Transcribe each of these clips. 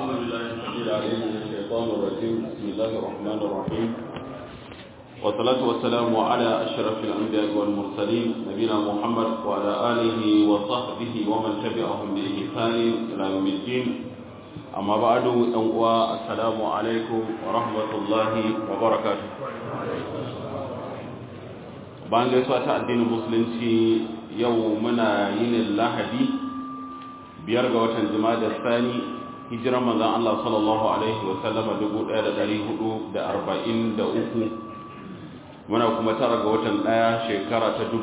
أعوذ بالله السميع العليم من الشيطان الرجيم بسم الله الرحمن الرحيم والصلاة والسلام على أشرف الأنبياء والمرسلين نبينا محمد وعلى آله وصحبه ومن تبعهم بإحسان إلى يوم الدين أما بعد أنقوى السلام عليكم ورحمة الله وبركاته bayan gaisuwa ta addinin musulunci yau muna yin lahadi biyar ga watan jima'a sani hijiran manzan Allah sallallahu alaihi wa sallama 1443 muna kuma tara ga watan daya shekara ta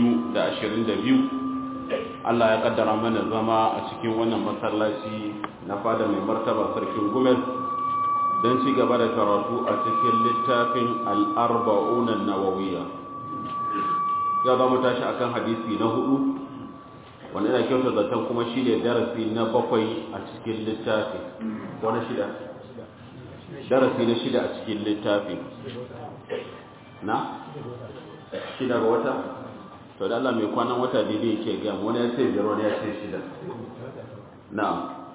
2022 Allah ya kaddara mana zama a cikin wannan masallaci na fada mai martaba sarkin gumel don ci gaba da karatu a cikin littafin al-arba'una nawawiyya ya za mu tashi akan hadisi na hudu wanda yana kyautar zaton kuma shi ne darasi na bakwai a cikin littafi wani shida darasi na shida a cikin littafi na shida ga wata to da Allah mai kwanan wata daidai yake gam wani ya ce biyar wani ya ce shida na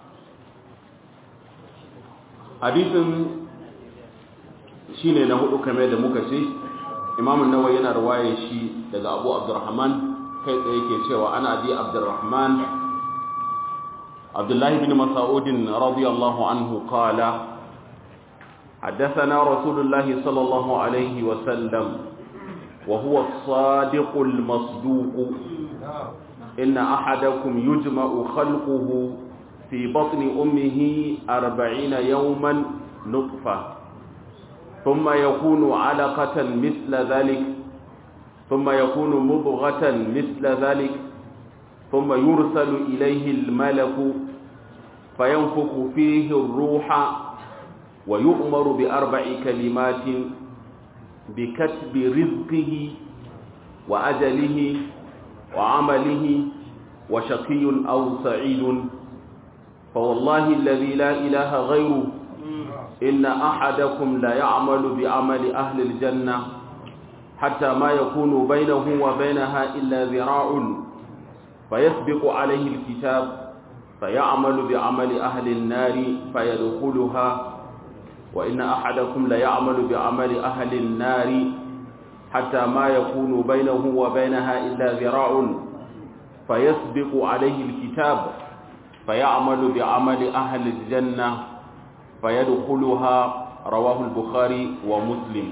hadisin shi ne na hudu kamar da muka ce imamun nawa yana ruwaye shi daga abu abdurrahman kai tsaye ke cewa ana abi abdurrahman abdullahi bin mas'udin radiyallahu anhu qala حدثنا رسول الله صلى الله عليه وسلم وهو الصادق المصدوق إن أحدكم يجمع خلقه في بطن أمه أربعين يوما نطفة ثم يكون علقة مثل ذلك ثم يكون مضغة مثل ذلك ثم يرسل إليه الملك فينفخ فيه الروح ويؤمر بأربع كلمات بكتب رزقه وأجله وعمله وشقي أو سعيد فوالله الذي لا إله غيره إن أحدكم لا يعمل بعمل أهل الجنة حتى ما يكون بينه وبينها إلا ذراع فيسبق عليه الكتاب فيعمل بعمل أهل النار فيدخلها وإن أحدكم لا يعمل بعمل أهل النار حتى ما يكون بينه وبينها إلا ذراع فيسبق عليه الكتاب فيعمل بعمل أهل الجنة فيدخلها رواه البخاري ومسلم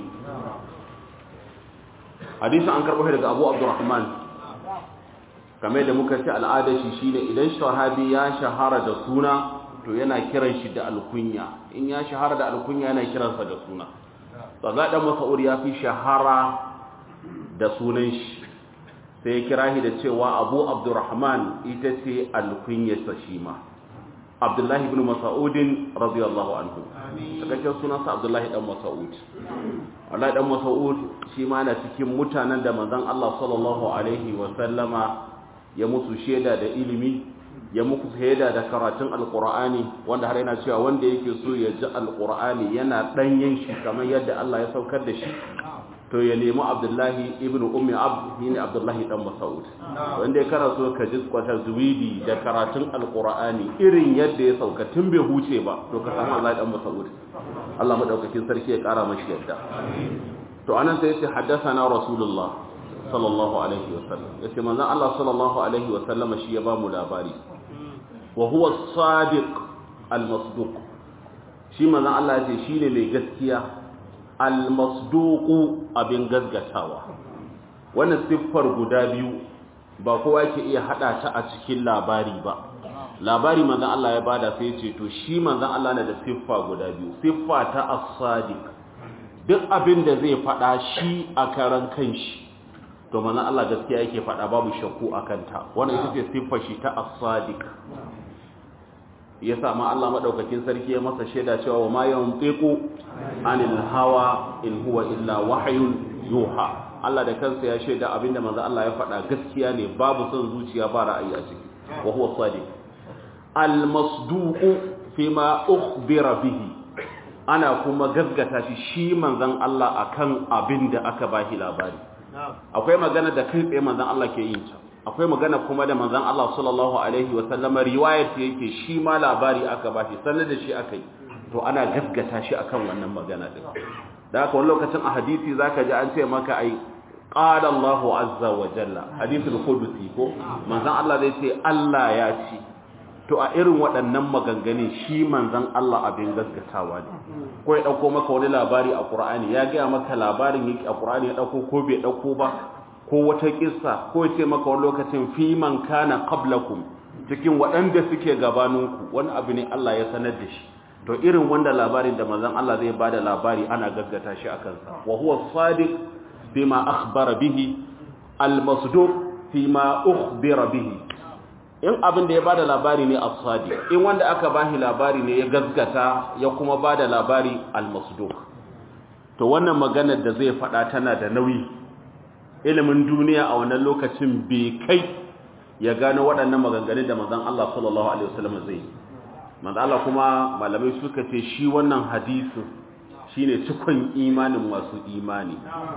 hadisin an karɓo daga abu abdurrahman kamar da muka ci al'adar shi shine idan shahabi ya shahara da suna to yana kiran shi da alkunya in ya shahara da alkunya yana kiransa da suna tsaga dan mas'ud ya fi shahara da sunan shi sai ya kira shi da cewa abu abdurrahman ita ce alkunyarsa shi ma abdullahi ibn mas'udin radiyallahu anhu cikakken sunansa abdullahi dan mas'ud wallahi dan mas'ud shi ma na cikin mutanen da manzon Allah sallallahu alaihi wa sallama ya musu sheda da ilimi ya muku shaida da karatun alqur'ani wanda har yana cewa wanda yake so ya ji alqur'ani yana danyen shi kamar yadda Allah ya saukar da shi to ya nemi abdullahi ibn ummi abd ne abdullahi dan mas'ud wanda ya kana so ka ji kwata zuwidi da karatun alqur'ani irin yadda ya sauka tun bai huce ba to ka samu Allah dan mas'ud Allah madaukakin sarki ya kara mashi yadda to anan sai yace haddathana rasulullah sallallahu alaihi wasallam yace manzon Allah sallallahu alaihi wasallama shi ya ba mu labari wa huwa as-sadiq al-masduq shi manzon Allah yace shine mai gaskiya almasduku abin gazgatawa wannan siffar guda biyu ba kowa yake iya hada ta a cikin labari ba labari manzon Allah ya bada sai ce to shi manzon Allah na da siffa guda biyu siffa ta as-sadiq duk abin da zai fada shi a karan kanshi to manzon Allah gaskiya yake fada babu shakku akan ta wannan ita ce siffar shi ta as-sadiq ya ma Allah madaukakin sarki ya masa shaida cewa wa ma yantiqu anil hawa in huwa illa wahyun yuha Allah da kansa ya shaida abinda manzo Allah ya faɗa gaskiya ne babu son zuciya ba ra'ayi a ciki wa huwa sadiq al masduq fima ukhbira bihi ana kuma gaskata shi shi manzon Allah akan abinda aka bashi labari akwai magana da kai tsaye manzon Allah ke yin ta akwai magana kuma da manzon Allah sallallahu alaihi wa sallama riwayat yake shi ma labari aka bashi sanar da shi akai to ana gaskata shi akan wannan magana din da haka wani lokacin a hadisi zaka ji an ce maka ai qala Allahu azza wa jalla hadithul qudsi ko manzon Allah zai ce Allah ya ce to a irin waɗannan maganganun shi manzon Allah abin gaskatawa ne ko ya dauko maka wani labari a Qur'ani ya ga maka labarin yake a Qur'ani ya dauko ko bai dauko ba ko wata kissa ko ya ce maka wani lokacin fi man kana qablakum cikin waɗanda suke gabaninku wani abu ne Allah ya sanar da shi to irin wanda labarin da manzon Allah zai bada labari ana gaggata shi akan sa wa huwa sadiq bima akhbara bihi al-masduq fima ukhbira bihi in abin da ya bada labari ne as-sadiq in wanda aka bashi labari ne ya gaggata ya kuma bada labari al-masduq to wannan maganar da zai faɗa tana da nauyi ilimin duniya a wannan lokacin bai kai ya gano waɗannan maganganun da manzon Allah sallallahu alaihi wasallam zai manzon Allah kuma malamai suka ce shi wannan hadisin shine cikon imanin masu imani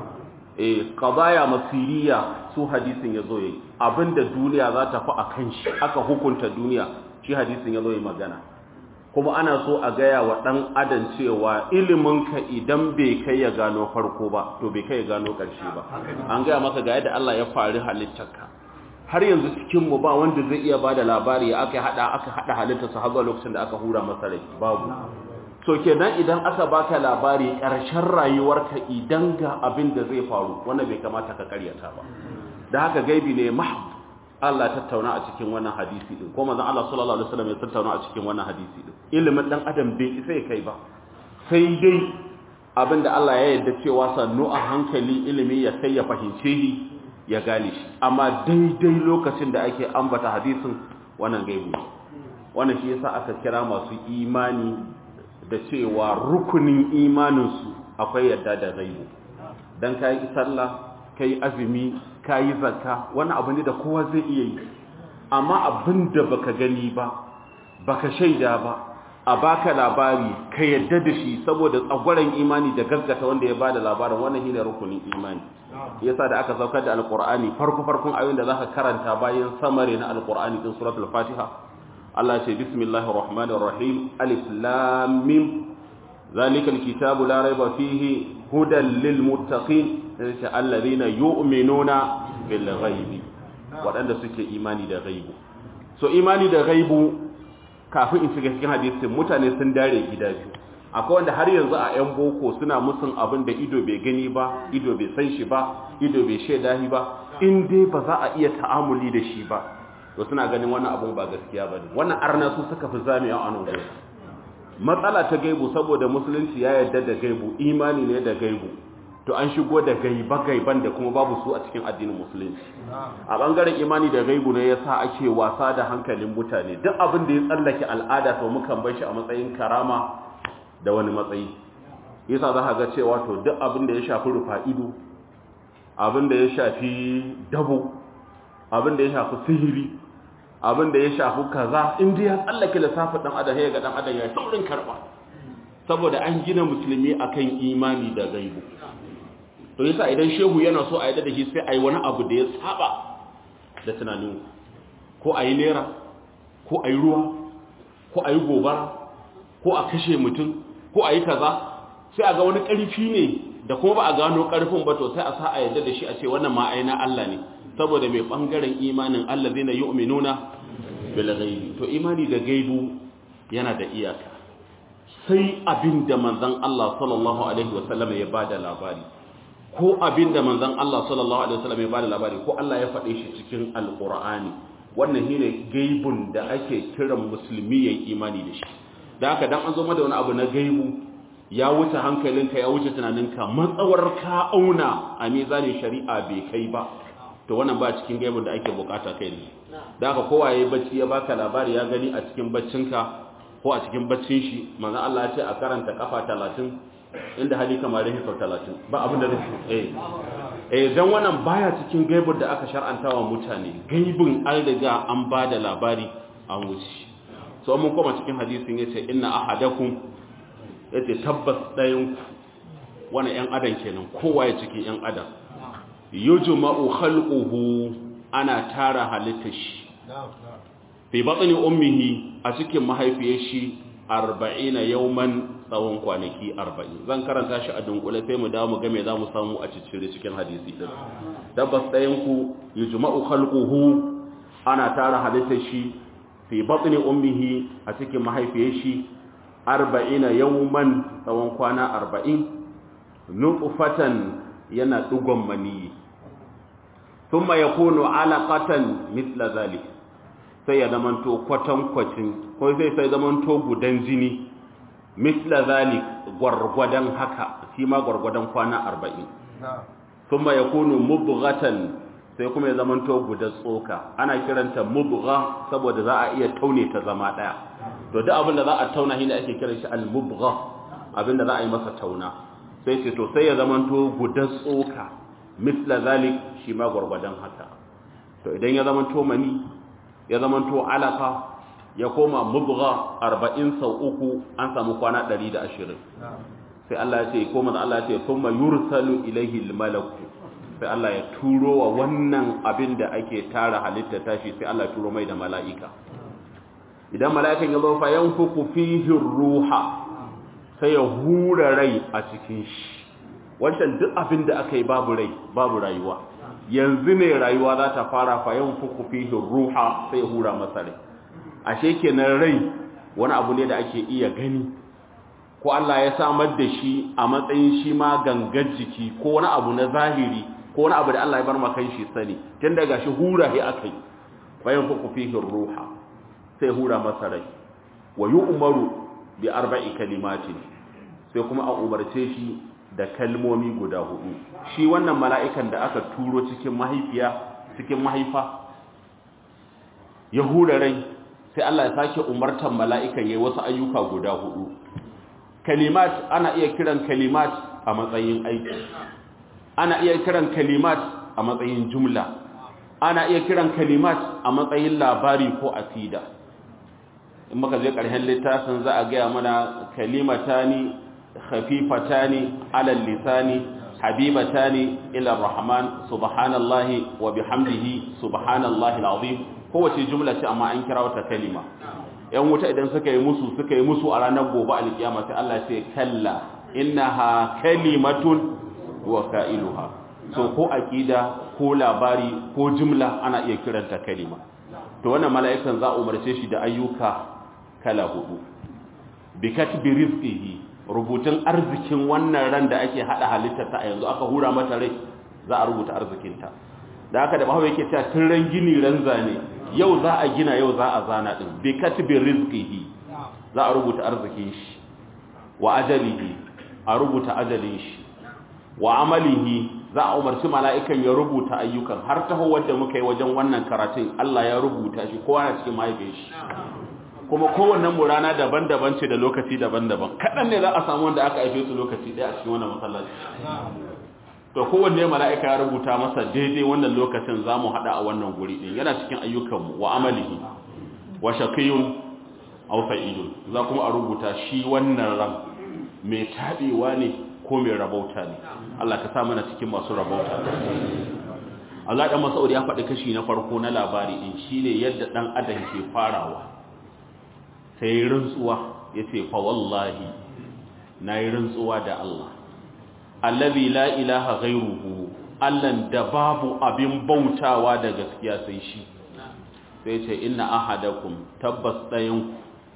eh qadaya masiriya su hadisin yazo yayi abinda duniya za ta fi akan shi aka hukunta duniya shi hadisin yazo yayi magana kuma ana so a gaya wa ɗan adam cewa iliminka idan bai kai ya gano farko ba to bai kai ya gano ƙarshe ba an gaya maka ga yadda Allah ya fari halittarka har yanzu cikinmu ba wanda zai iya ba da labari aka haɗa aka haɗa halittarsa har zuwa lokacin da aka hura masa rai babu so kenan idan aka baka labari ƙarshen rayuwarka idan ga abin da zai faru wannan bai kamata ka karyata ba da haka gaibi ne mahd Allah tattauna a cikin wannan hadisi din ko manzon Allah sallallahu alaihi wasallam ya tattauna a cikin wannan hadisi din ilimin dan adam bai isa ya kai ba sai dai abinda Allah ya yarda cewa sannu a hankali ilimi ya kai ya fahimce shi ya gane shi amma daidai lokacin da ake ambata hadisin wannan gaibu ne wannan shi yasa aka kira masu imani da cewa rukunin imanin su akwai yadda da gaibu dan kai sallah kai azumi ka yi zakka wani abu ne da kowa zai iya yi amma abin da baka gani ba baka shaida ba a baka labari ka yadda da shi saboda tsagwaron imani da gaggata wanda ya bada labarin wannan shine rukunin imani yasa da aka saukar da alqur'ani farko farkon ayoyin da zaka karanta bayan samare na alqur'ani din suratul fatiha Allah ya ce bismillahir rahmanir rahim alif lam mim zalikal kitabu la raiba fihi hudan lil muttaqin sai alladhina yu'minuna bil ghaibi wadanda suke imani da ghaibu so imani da ghaibu kafin in shiga cikin hadisin mutane sun dare gida biyu akwai wanda har yanzu a yan boko suna musun abin da ido bai gani ba ido bai san shi ba ido bai shaida shi ba in dai ba za a iya ta'amuli da shi ba to suna ganin wannan abun ba gaskiya bane wannan arna su suka fi zamiya a nan gurin matsala ta gaibu saboda musulunci ya yarda da gaibu imani ne da gaibu to an shigo da gaiba-gaiban da kuma babu su a cikin addinin musulunci a bangaren imani da gaibu ne yasa ake wasa da hankalin mutane duk abin da ya tsallake al'ada to mukan bar shi a matsayin karama da wani matsayi yasa za ka ga cewa to duk abin da ya shafi rufa ido abin da ya shafi dabo abin da ya shafi sihiri abin da ya shafi kaza in dai ya tsallake lissafin dan adam ya ga dan adam ya saurin karba saboda an gina musulmi akan imani da gaibu to yasa idan shehu yana so a yadda da shi sai a yi wani abu da ya saba da tunanin ko a yi nera ko a yi ruwa ko a yi gobara ko a kashe mutum ko a yi kaza sai a ga wani ƙarfi ne da kuma ba a gano ƙarfin ba to sai a sa a yadda da shi a ce wannan ma aina Allah ne saboda mai ɓangaren imanin Allah zai na yu'minuna bil ghaibi to imani da gaibu yana da iyaka sai abin da manzon Allah sallallahu alaihi wasallam ya bada labari ko abin da manzon Allah sallallahu alaihi wasallam ya bada labari ko Allah ya faɗe shi cikin alqur'ani wannan shine gaibun da ake kiran musulmi yayin imani da shi da haka dan an zo mada wani abu na gaibu ya wuce hankalinka ya wuce tunaninka matsawar ka auna a mizanin shari'a bai kai ba to wannan ba cikin gaibun da ake bukata kai ne da haka kowa yayi bacci ya baka labari ya gani a cikin baccinka ko a cikin baccin shi manzon Allah ya ce a karanta kafa 30 inda hali kamar rahi sau talatin ba abin da zai eh eh dan wannan baya cikin gaibin da aka shar'anta wa mutane gaibin an riga an ba da labari an wuce so mun koma cikin hadisin yace inna ahadakum yace tabbas dayan ku wannan yan adam kenan kowa ya cikin yan adam yujma'u khalquhu ana tara halittar shi fi batni ummihi a cikin mahaifiyar shi 40 yawman tsawon kwanaki 40 zan karanta shi a dunkule sai mu dawo mu ga me zamu samu a cikin cikin hadisi din tabbas ɗayan ku yujma'u khalquhu ana tara halittar shi fi batni ummihi a cikin mahaifiyar shi 40 yawman tsawon kwana 40 nutfatan yana dugon maniyi thumma yakunu alaqatan mithla zalik sai ya zamanto kwatankwacin ko sai sai zamanto gudan jini mithla zalik gwargwadon haka shi ma gwargwadon kwana 40 thumma yakunu mubghatan sai kuma ya zamanto gudan tsoka ana kiranta mubgha saboda za a iya taune ta zama daya to duk abin da za a tauna shi ne ake kiran shi al-mubgha abin da za a yi masa tauna sai ce to sai ya zamanto gudan tsoka misla zalik shi ma gwargwadon haka to idan ya zamanto mani ya zamanto alaka ya koma mubgha 40 sau uku an samu kwana 120 sai Allah ya ce koma da Allah ya ce thumma yursalu ilayhi al-malaku sai Allah ya turo wa wannan abin da ake tara halitta tashi sai Allah ya turo mai da mala'ika idan mala'ikan ya zo fa yanfuku fihi ruha sai ya hura rai a cikin shi wancan duk abin da aka yi babu rai babu rayuwa yanzu ne rayuwa za ta fara fa yanfuku fihi ruha sai ya hura masa rai ashe kenan rai wani abu ne da ake iya gani ko Allah ya samar da shi a matsayin shi ma gangar jiki ko wani abu na zahiri ko wani abu da Allah ya bar maka shi sani tun daga shi hura shi akai bayan fuku fihi ruha sai hura masa rai wa yu'maru bi arba'i kalimatin sai kuma a umarce shi da kalmomi guda hudu shi wannan mala'ikan da aka turo cikin mahaifiya cikin mahaifa ya hura rai sai Allah ya sake umartar mala'ikan yayi wasu ayyuka guda hudu kalimat ana iya kiran kalimat a matsayin aiki ana iya kiran kalimat a matsayin jumla ana iya kiran kalimat a matsayin labari ko asida in muka je ƙarshen littafin za a gaya mana kalimatani khafifatani ala lisani habibatani ila rahman subhanallahi wa bihamdihi subhanallahi alazim kowace jumla ce amma an kira wata kalima yan wuta idan suka yi musu suka yi musu a ranar gobe alkiyama sai Allah ce kalla innaha kalimatun wa qailuha so ko aqida ko labari ko jumla ana iya kiranta kalima to wannan mala'ikan za umarce shi da ayyuka kala hudu bi katbi rizqihi rubutun arzikin wannan ran da ake hada halitta ta yanzu aka hura mata rai za a rubuta arzikinta da haka da bahawa yake cewa tun ran gini ran zane yau za a gina yau za a zana din bi katbi rizqihi za a rubuta arzikin shi wa ajalihi a rubuta ajalin shi wa amalihi za a umarci mala'ikan ya rubuta ayyukan har taho wanda muka yi wajen wannan karatun Allah ya rubuta shi kowa na cikin mahaifin shi kuma kowannen mu rana daban-daban ce da lokaci daban-daban kaɗan ne za a samu wanda aka haife su lokaci ɗaya a cikin wannan masallaci to kowanne mala'ika ya rubuta masa daidai wannan lokacin za mu haɗa a wannan guri ɗin yana cikin ayyukanmu wa amalihi wa shaqiyun aw sa'idun za kuma a rubuta shi wannan ran mai taɓewa ne ko mai rabauta ne Allah ka sa mana cikin masu rabauta Allah dan Mas'ud ya faɗi kashi na farko na labari din shine yadda dan adam ke farawa sai rantsuwa yace fa wallahi nayi rantsuwa da Allah allazi la ilaha ghairuhu allan da babu abin bautawa da gaskiya sai shi sai ce inna ahadakum tabbas dayanku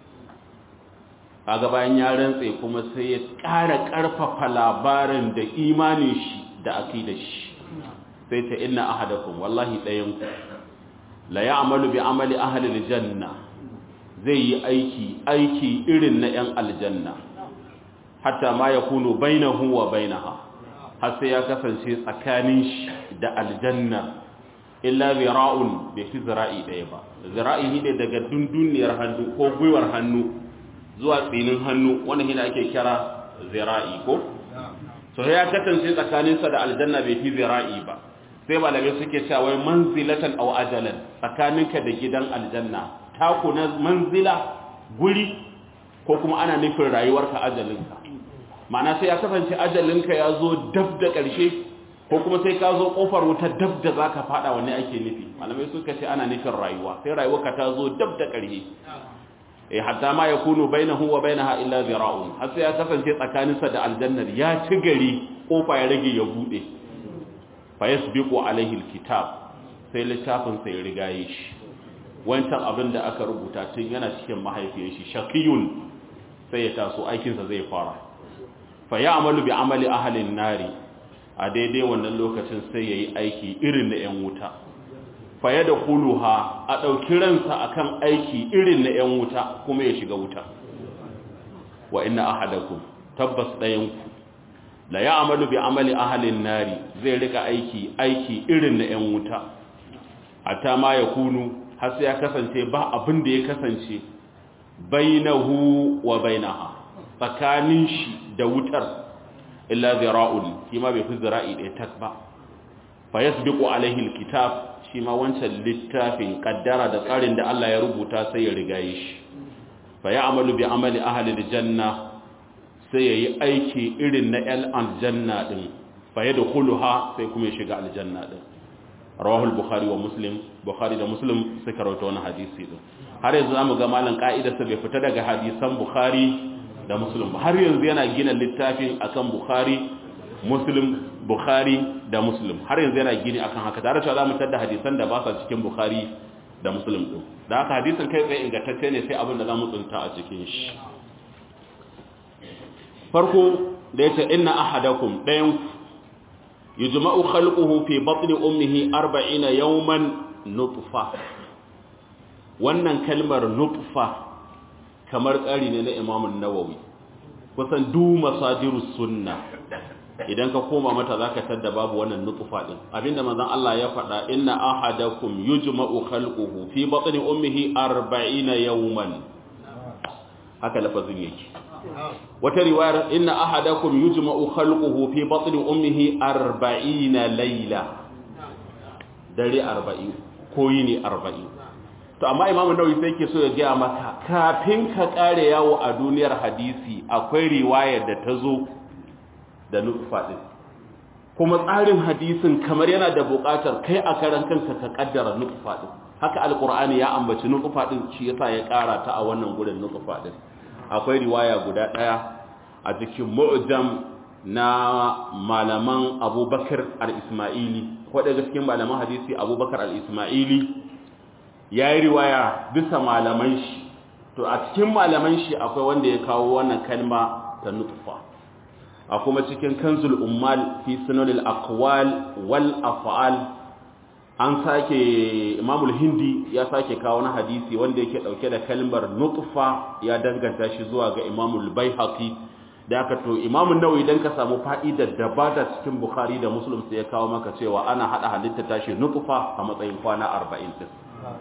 kaga bayan ya rantse kuma sai ya ƙara ƙarfafa labarin da imanin shi da aqidar shi sai ta inna ahadakum wallahi dayanku la ya'malu bi amali ahli aljanna zai yi aiki aiki irin na yan aljanna hatta ma yakunu bainahu wa bainaha har sai ya kasance tsakanin shi da aljanna illa zira'un bai fi zira'i ɗaya ba zira'i ne daga dunduniyar hannu ko gwiwar hannu zuwa tsinin hannu wannan hina ake kira zira'i ko so ya kasance tsakaninsa da aljanna bai fi zira'i ba sai malamai suke cewa wai manzilatan aw ajalan tsakaninka da gidan aljanna taku na manzila guri ko kuma ana nufin rayuwarka ajalinka ma'ana sai ya kasance ajalinka ya zo dab da ƙarshe ko kuma sai ka zo kofar wuta dab da zaka fada wanne ake nufi malamai suka ce ana nufin rayuwa sai rayuwarka ta zo dab da ƙarhe eh hatta ma yakunu bainahu wa bainaha illa zira'un har sai ya kasance tsakaninsa da aljannar ya ci gari kofa ya rage ya bude fa yasbiqu alaihi alkitab sai littafin sai rigaye shi wancan abin da aka rubuta tun yana cikin mahaifiyar shi shaqiyun sai ya taso aikinsa zai fara fa ya'malu bi amali ahli nari a daidai wannan lokacin sai yayi aiki irin na 'yan wuta fa yadkhuluha a dauki ransa akan aiki irin na 'yan wuta kuma ya shiga wuta wa inna ahadakum tabbas dayanku la ya'malu bi amali ahli nari zai rika aiki aiki irin na 'yan wuta hatta ma yakunu har sai ya kasance ba abin da ya kasance bainahu wa bainaha tsakanin shi da wutar illa zira'un shi ma bai fi zira'i ɗaya tak ba fa yasbiqu alaihi alkitab shi ma wancan littafin kaddara da tsarin da Allah ya rubuta sai ya rigaye shi fa ya'malu bi amali ahli aljanna sai yayi aiki irin na al aljanna din fa yadkhuluha sai kuma ya shiga aljanna din rawahu al-bukhari wa muslim bukhari da muslim suka rawaito wannan hadisi din har yanzu zamu ga malan ka'idarsa bai fita daga hadisan bukhari da muslim ba har yanzu yana gina littafin akan bukhari muslim bukhari da muslim har yanzu yana gini akan haka tare da zamu tada hadisan da ba sa cikin bukhari da muslim din da haka hadisin kai tsaye ingantacce ne sai abin da zamu tsunta a cikin shi farko da yace inna ahadakum dayan yujma'u khalquhu fi batni ummihi 40 yawman nutfa wannan kalmar nutfa kamar tsari ne na imamun nawawi kusan du masajiru sunna idan ka koma mata zaka tadda babu wannan nutfa din abinda manzon Allah ya faɗa inna ahadakum yujma'u khalquhu fi batni ummihi 40 yawman haka lafazin yake wata riwayar inna ahadakum yujma'u khalquhu fi batni ummihi 40 layla dare 40 ko yini 40 to amma imamu nawawi sai yake so ya gaya maka kafin ka kare yawo a duniyar hadisi akwai riwayar da ta zo da nutfa din kuma tsarin hadisin kamar yana da buƙatar kai a karan kanka ka kaddara nutfa din haka alqur'ani ya ambaci nutfa din shi yasa ya ƙara ta a wannan gurin nutfa din akwai riwaya guda ɗaya a cikin mu'jam na malaman abubakar al-ismaili ko daga cikin malaman hadisi abubakar al-ismaili ya yi riwaya bisa malaman shi to a cikin malaman shi akwai wanda ya kawo wannan kalma ta nutfa a kuma cikin kanzul ummal fi sunanil aqwal wal af'al an sake imamul hindi ya sake kawo na hadisi wanda yake dauke da kalmar nutfa ya danganta shi zuwa ga imamul baihaqi da aka to imamun nawawi dan ka samu fa'idar da ba da cikin bukhari da muslim sai ya kawo maka cewa ana hada halitta tashi nutfa a matsayin kwana 40 din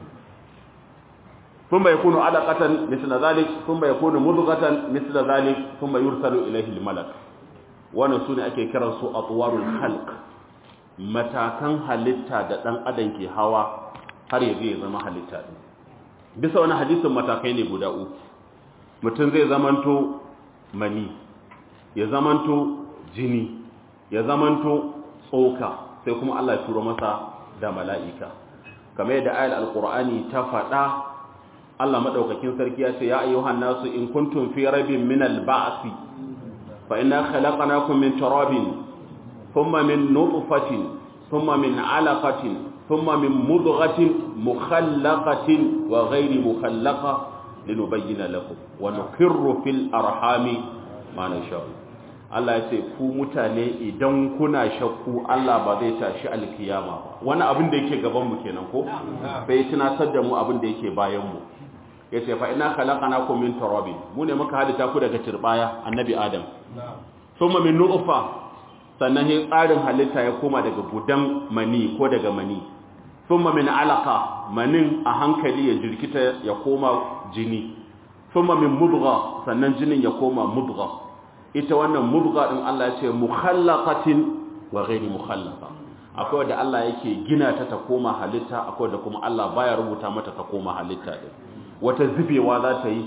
ثم يكون علقة مثل ذلك ثم يكون مضغة مثل ذلك ثم يرسل إليه الملك wannan sune ake kiran su atwarul khalq matakan halitta da dan adam ke hawa har ya zai zama halitta din bisa wani hadisin matakai ne guda uku mutum zai zamanto mani ya zamanto jini ya zamanto tsoka sai kuma Allah ya turo masa da mala'ika kamar yadda ayat alqur'ani ta faɗa Allah madaukakin sarki ya ce ya ayyuhan nasu in kuntum fi raibin min al-ba'thi fa inna khalaqnakum min turabin thumma min nutfatin thumma min 'alaqatin thumma min mudghatin mukhallaqatin wa ghayri mukhallaqa linubayyana lakum wa nuqirru fil arhami ma nasha'u Allah ya ce ku mutane idan kuna shakku Allah ba zai tashi alkiyama ba wani abin da yake gaban mu kenan ko bai tunatar da mu abin da yake bayan mu yace fa inna khalaqnakum min turabin mu ne muka halitta ku daga turbaya annabi adam thumma min nutfa sannan sai tsarin halitta ya koma daga gudan mani ko daga mani thumma min alaqa manin a hankali ya jirkita ya koma jini thumma min mudgha sannan jinin ya koma mudgha ita wannan mudgha din Allah ya ce mukhallaqatin wa ghairi mukhallaqa akwai wanda Allah yake gina ta ta koma halitta akwai da kuma Allah baya rubuta mata ta koma halitta din wata zubewa za ta yi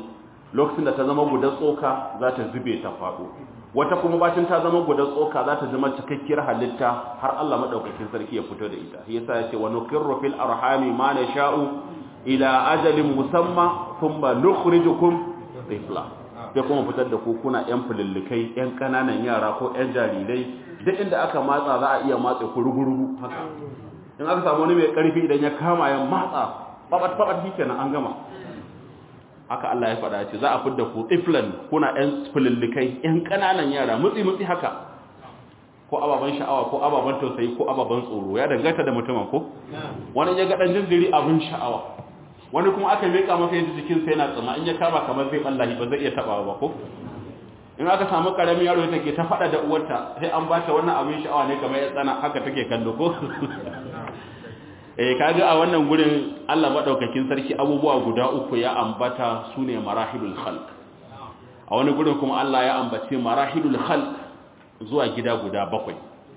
lokacin da ta zama gudan tsoka za ta zube ta faɗo wata kuma bacin ta zama gudan tsoka za ta zama cikakkiyar halitta har Allah madaukakin sarki ya fito da ita yasa ya ce wa nukirru fil arhami ma nasha'u ila ajalin musamma thumma nukhrijukum tifla sai kuma fitar da ku kuna yan fulillikai yan kananan yara ko yan jarirai duk inda aka matsa za a iya matse ku rugurugu haka in aka samu wani mai karfi idan ya kama ya matsa babat babat shikenan an gama haka Allah ya faɗa ce za a fidda ku tiflan kuna yan fulillikai yan kananan yara mutsi mutsi haka ko ababan sha'awa ko ababan tausayi ko ababan tsoro ya danganta da mutumin ko wani ya ga dan jinjiri abin sha'awa wani kuma aka meka masa yadda jikinsa yana tsama in ya kama kamar zai ballahi ba zai iya tabawa ba ko in aka samu karamin yaro ya take ta fada da uwarta sai an bata wannan abin sha'awa ne kamar ya tsana haka take kallo ko eh kaga a wannan gurin Allah madaukakin sarki abubuwa guda uku ya ambata sune marahilul khalq a wani gurin kuma Allah ya ambace marahilul khalq zuwa gida guda bakwai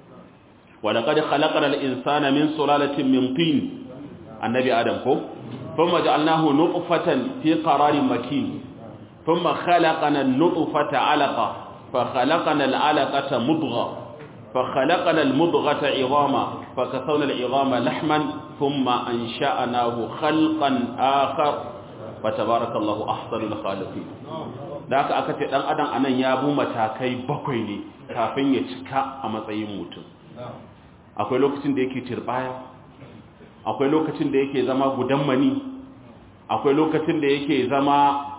wa laqad khalaqnal insana min sulalatin min tin annabi adam ko ثم جعلناه نطفة في قرار مكين ثم خلقنا النطفة علقة فخلقنا العلقة مضغة فخلقنا المضغة عظاما فكسونا العظام لحما ثم أنشأناه خلقا آخر فتبارك الله أحسن الخالقين da aka aka ce dan adam anan ya bu matakai bakwai ne kafin ya cika a matsayin mutum akwai lokacin da yake tirbaya akwai lokacin da yake zama gudan mani akwai lokacin da yake zama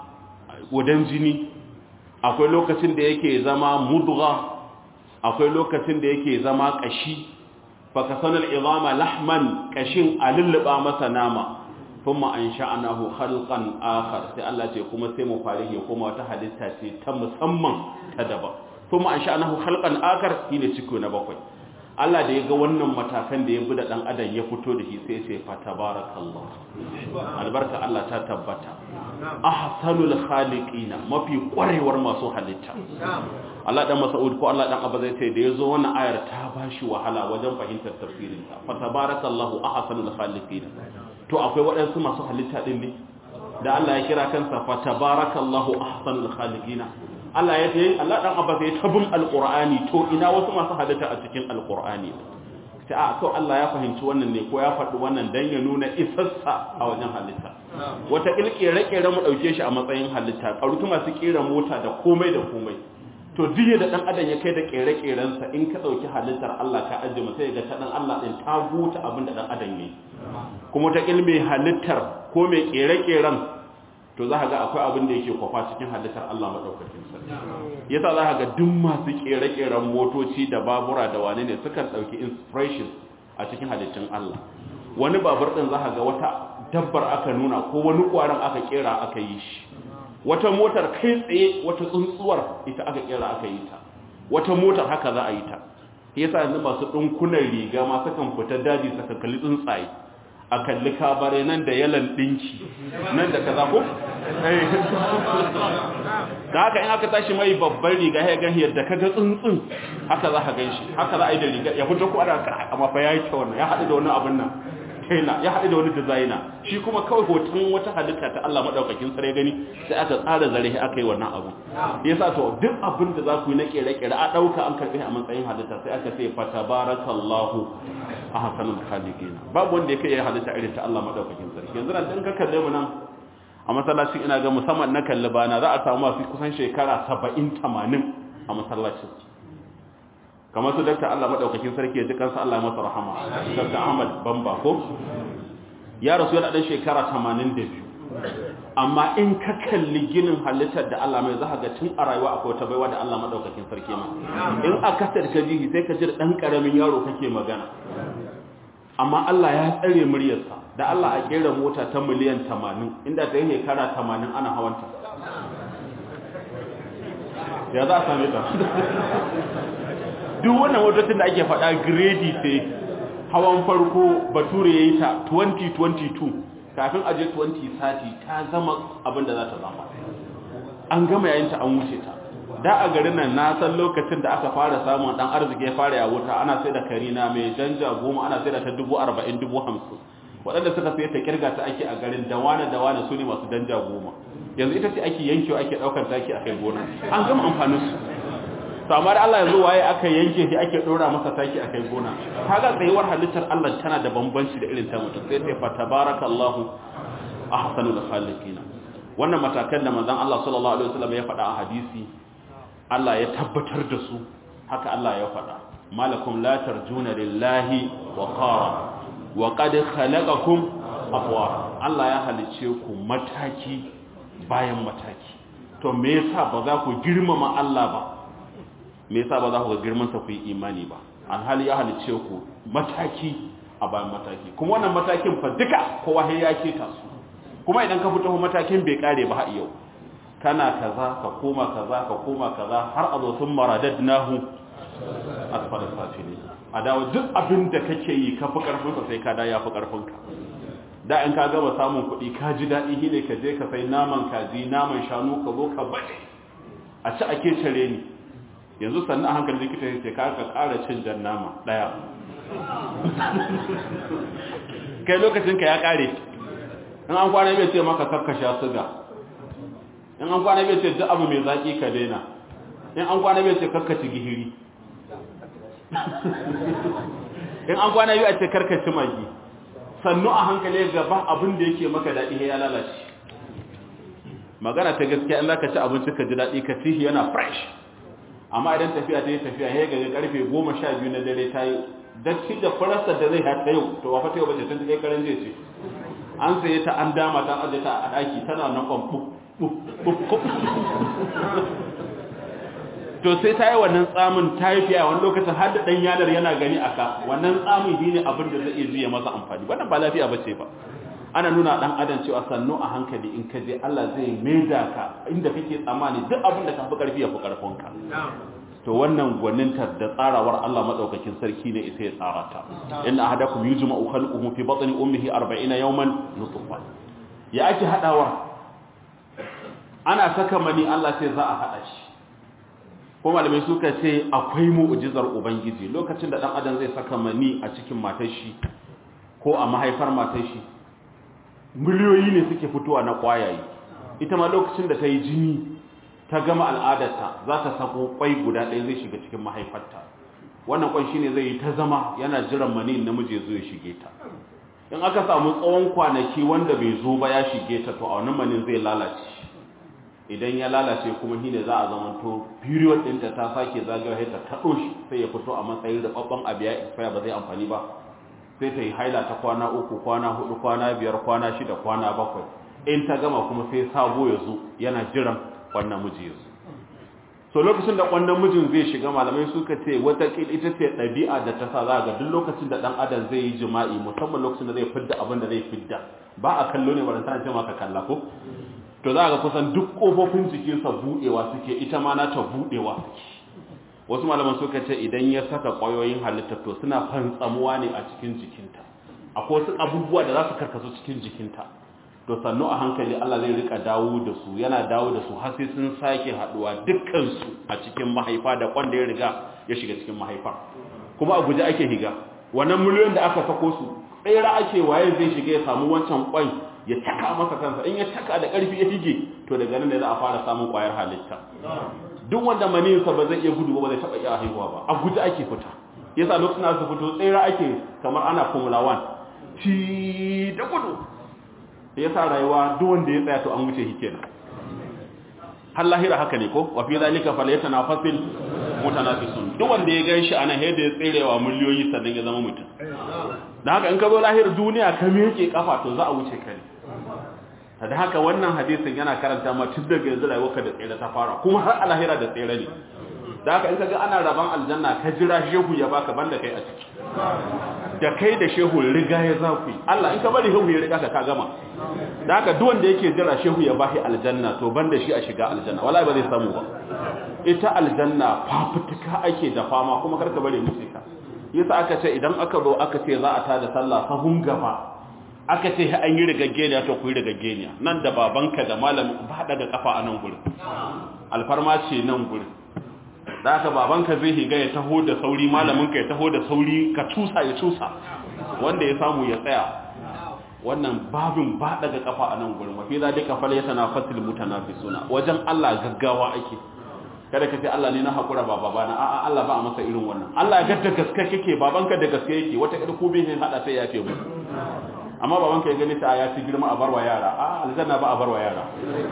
gudan jini akwai lokacin da yake zama mudgha akwai lokacin da yake zama kashi fakasanal izama lahman kashin alulluba masa nama kuma an sha'anahu khalqan akhar sai Allah ce kuma sai mu fare ya kuma wata halitta ce ta musamman ta daban kuma an sha'anahu khalqan akhar shine ciko na bakwai Allah da ya ga wannan matakan da ya bi da ɗan adam ya fito da shi sai ce fa tabarakallah albarka Allah ta tabbata ahsanul khaliqina mafi kwarewar masu halitta Allah dan Mas'ud ko Allah dan Abba zai ce da yazo wannan ayar ta bashi wahala wajen fahimtar tafsirin ta fa tabarakallahu ahsanul khaliqina to akwai waɗansu masu halitta din ne da Allah ya kira kansa fa tabarakallahu ahsanul khaliqina Allah ya ce Allah dan Abbas ya tabun alqur'ani to ina wasu masu halitta a cikin alqur'ani sai a to Allah ya fahimci wannan ne ko ya faɗi wannan dan ya nuna isassa a wajen halitta wata kilkire kire mu dauke shi a matsayin halitta karutu masu kira mota da komai da komai to diye da dan adam ya kai da kere kiren sa in ka dauki halittar Allah ka ajiye mu sai ga ta dan Allah din ta guta abin da dan adam yayi kuma ta ilmi halittar ko mai kere kiren to za ka ga akwai abin da yake kwafa cikin halittar Allah maɗaukakin sarki yasa za ka ga duk masu ƙere-ƙeren motoci da babura da wane ne sukan ɗauki inspiration a cikin halittun Allah wani babur ɗin za ka ga wata dabbar aka nuna ko wani ƙwaron aka ƙera aka yi shi wata motar kai tsaye wata tsuntsuwar ita aka ƙera aka yi ta wata motar haka za a yi ta yasa yanzu masu ɗinkunan riga ma sukan fita daji saka kalli tsuntsaye a kalli kabare nan da yalan dinki nan da kaza ko da haka in aka tashi mai babban riga ya gan yadda kaga tsuntsun haka za ka ganshi haka za a yi da riga ya fito ko ana amma fa yayi ta wannan ya haɗu da wani abin nan kaina ya haɗu da wani designer shi kuma kawai hoton wata halitta ta Allah madaukakin sare gani sai aka tsara zare aka yi wannan abu yasa to duk abin da za ku yi na kere-kere a ɗauka an karɓi a matsayin halitta sai aka ce fa tabarakallahu ahsanul khaliqin babu wanda yake yayin halitta irin ta Allah madaukakin sarki yanzu nan dan ka kalle mu nan a masallacin ina ga musamman na kalli bana za a samu masu kusan shekara 70 80 a masallacin kamar su dakta Allah madaukakin sarki ya ji kansa Allah ya masa rahama Dr. Ahmad Bamba ko ya rasu yana dan shekara 82 amma in ka kalli ginin halittar da Allah mai zaka ga tun a rayuwa akwai wata baiwa da Allah madaukakin sarki ma in aka tarka jihi sai ka ji da dan karamin yaro kake magana amma Allah ya tsare muryarsa da Allah a kera mota ta miliyan 80 inda ta yi shekara 80 ana hawanta ya za a same ta duk wannan motocin da ake faɗa grade sai hawan farko bature ya yi ta 2022 kafin aje 2030 ta zama abin da za ta zama an gama yayin ta an wuce ta da a garin nan na san lokacin da aka fara samun dan arziki ya fara ya wuta ana sai da karina mai janja goma ana sai da ta dubu arba'in dubu hamsin waɗanda suka sai ta kirga ta ake a garin da wane da wane su ne masu danja goma yanzu ita ce ake yankewa ake daukar taki a kai gona an gama amfanin su to amma da Allah yanzu waye aka yanke shi ake dora masa taki a kai gona kaga tsayuwar halittar Allah tana da bambanci da irin ta mutum sai sai fa tabarakallahu ahsanul khaliqin wannan matakan da manzon Allah sallallahu alaihi wasallam ya faɗa a hadisi Allah ya tabbatar da su haka Allah ya faɗa malakum la tarjuna lillahi wa qara wa qad khalaqakum afwara Allah ya halice ku mataki bayan mataki to me yasa ba za ku girmama Allah ba me yasa ba za ku ga girman sa ku yi imani ba alhali ya halice ku mataki a bayan mataki kuma wannan matakin fa duka kowa ya keta su kuma idan ka fito matakin bai kare ba har yau kana kaza ka koma kaza ka koma kaza har a zo sun maradadnahu asfala safili a dawo duk abin da kake yi ka fi karfin sa sai ka da ya fi karfin ka da in ka gaba samun kuɗi ka ji daɗi ne ka je ka sai naman kaji naman shanu ka zo ka baje a ci ake cire ni yanzu sannan a hankali likita ya ce ka ka ƙara cin jan nama ɗaya kai lokacin ka ya ƙare in an kwana bai ce maka kakkasha suga in an kwana bai ce duk abu mai zaƙi ka daina in an kwana bai ce kakkaci gihiri in an kwana bai ce karkaci magi sannu a hankali gaba abin da yake maka daɗi ya lalace magana ta gaskiya in zaka ci abinci ka ji daɗi ka ci yana fresh amma idan tafiya ta yi tafiya ya ga karfe goma sha biyu na dare ta yi dacci da farasta da zai hata yau to wafa ta yau bace tun ta kai karen ce an saye ta an dama ta aje ta a ɗaki tana nan kwan to sai ta yi wannan tsamin ta yi fiya wani lokacin har da ɗan yanar yana gani a ka wannan tsamin shi ne abin da zai iya juya masa amfani wannan ba lafiya ba ce ba ana nuna ɗan adam cewa sannu a hankali in ka je Allah zai maida ka inda kake tsammani duk abin da ka fi ƙarfi ya fi ƙarfinka to wannan gwaninta da tsarawar Allah madaukakin sarki ne ita ya tsara ta inna ahadakum yujma'u khalquhu fi batni ummihi 40 yawman nutfa ya ake hadawar ana saka mani Allah sai za a hada shi ko malamai suka ce akwai mu'jizar ubangiji lokacin da dan adam zai saka mani a cikin matar shi ko a mahaifar matar shi miliyoyi ne suke fitowa na kwayaye ita ma lokacin da ta yi jini ta gama al'adarta za ta sako kwai guda ɗaya zai shiga cikin mahaifarta wannan kwan shine zai yi ta zama yana jiran mani namiji zo ya shige ta in aka samu tsawon kwanaki wanda bai zo ba ya shige ta to a wannan manin zai lalace idan ya lalace kuma shine za a zamanto period ɗinta ta sake zagawa ta taɗo shi sai ya fito a matsayin rababban abu ya expire ba zai amfani ba sai ta yi haila ta kwana uku kwana hudu kwana biyar kwana shida kwana bakwai in ta gama kuma sai sabo ya zo yana jiran wannan miji ya zo so lokacin da wannan mijin zai shiga malamai suka ce wata ita ce ɗabi'a da ta sa za ga duk lokacin da ɗan adam zai yi jima'i musamman lokacin da zai fidda abin da zai fidda ba a kallo ne ba da tana ce maka kalla ko to za ga kusan duk kofofin jikinsa buɗewa suke ita ma na ta buɗewa suke wasu malaman suka ce idan ya saka ƙwayoyin halitta to suna fantsamuwa ne a cikin jikinta akwai wasu abubuwa da za su karkasu cikin jikinta to sannu a hankali Allah zai rika dawo da su yana dawo da su har sai sun sake haduwa dukkan su a cikin mahaifa da kwanda ya riga ya shiga cikin mahaifa kuma a guje ake higa wannan miliyon da aka sako su tsira ake waye zai shiga ya samu wancan kwan ya taka masa kansa in ya taka da karfi ya hige to daga nan ne za a fara samun kwayar halitta duk wanda maniyinsa ba zai iya gudu ba zai taba iya haihuwa ba a guje ake fita yasa lokacin da su fito tsira ake kamar ana formula 1 ci da gudu ya sa rayuwa duk wanda ya tsaya to an wuce shi kenan har lahira haka ne ko wa fi zalika falyatanafasil mutanafisun duk wanda ya ganshi ana yadda ya tserewa miliyoyi sannan ya zama mutum dan haka in ka zo lahir duniya ka miƙe kafa to za a wuce ka ne da haka wannan hadisin yana karanta ma tun daga yanzu rayuwarka da tsere ta fara kuma har a lahira da tsere ne da haka in ka ga ana raban aljanna ka jira shehu ya baka banda kai a ciki da kai da shehu riga ya za ku yi Allah in ka bari shehu ya riga ka ka gama da haka duk wanda yake jira shehu ya bashi aljanna to banda shi a shiga aljanna wallahi ba zai samu ba ita aljanna fafutuka ake da fama kuma karka bare musu ka yasa aka ce idan aka zo aka ce za a tada sallah sahun gaba aka ce an yi rigaggeniya to ku yi rigaggeniya nan da babanka da malamin ba daga kafa a nan gurin alfarma ce nan gurin da aka babanka zai higa ya taho da sauri malaminka ya taho da sauri ka tusa ya tusa wanda ya samu ya tsaya wannan babin ba daga kafa a nan gurin mafi zalika fal yatanafasul mutanafisuna wajen Allah gaggawa ake kada ka ce Allah ne na hakura ba babana a'a Allah ba a masa irin wannan Allah ya gadda gaske kake babanka da gaske yake wata irin ko bai hada sai ya ce mu amma babanka ya gani ta ya ci girma a barwa yara a aljanna ba a barwa yara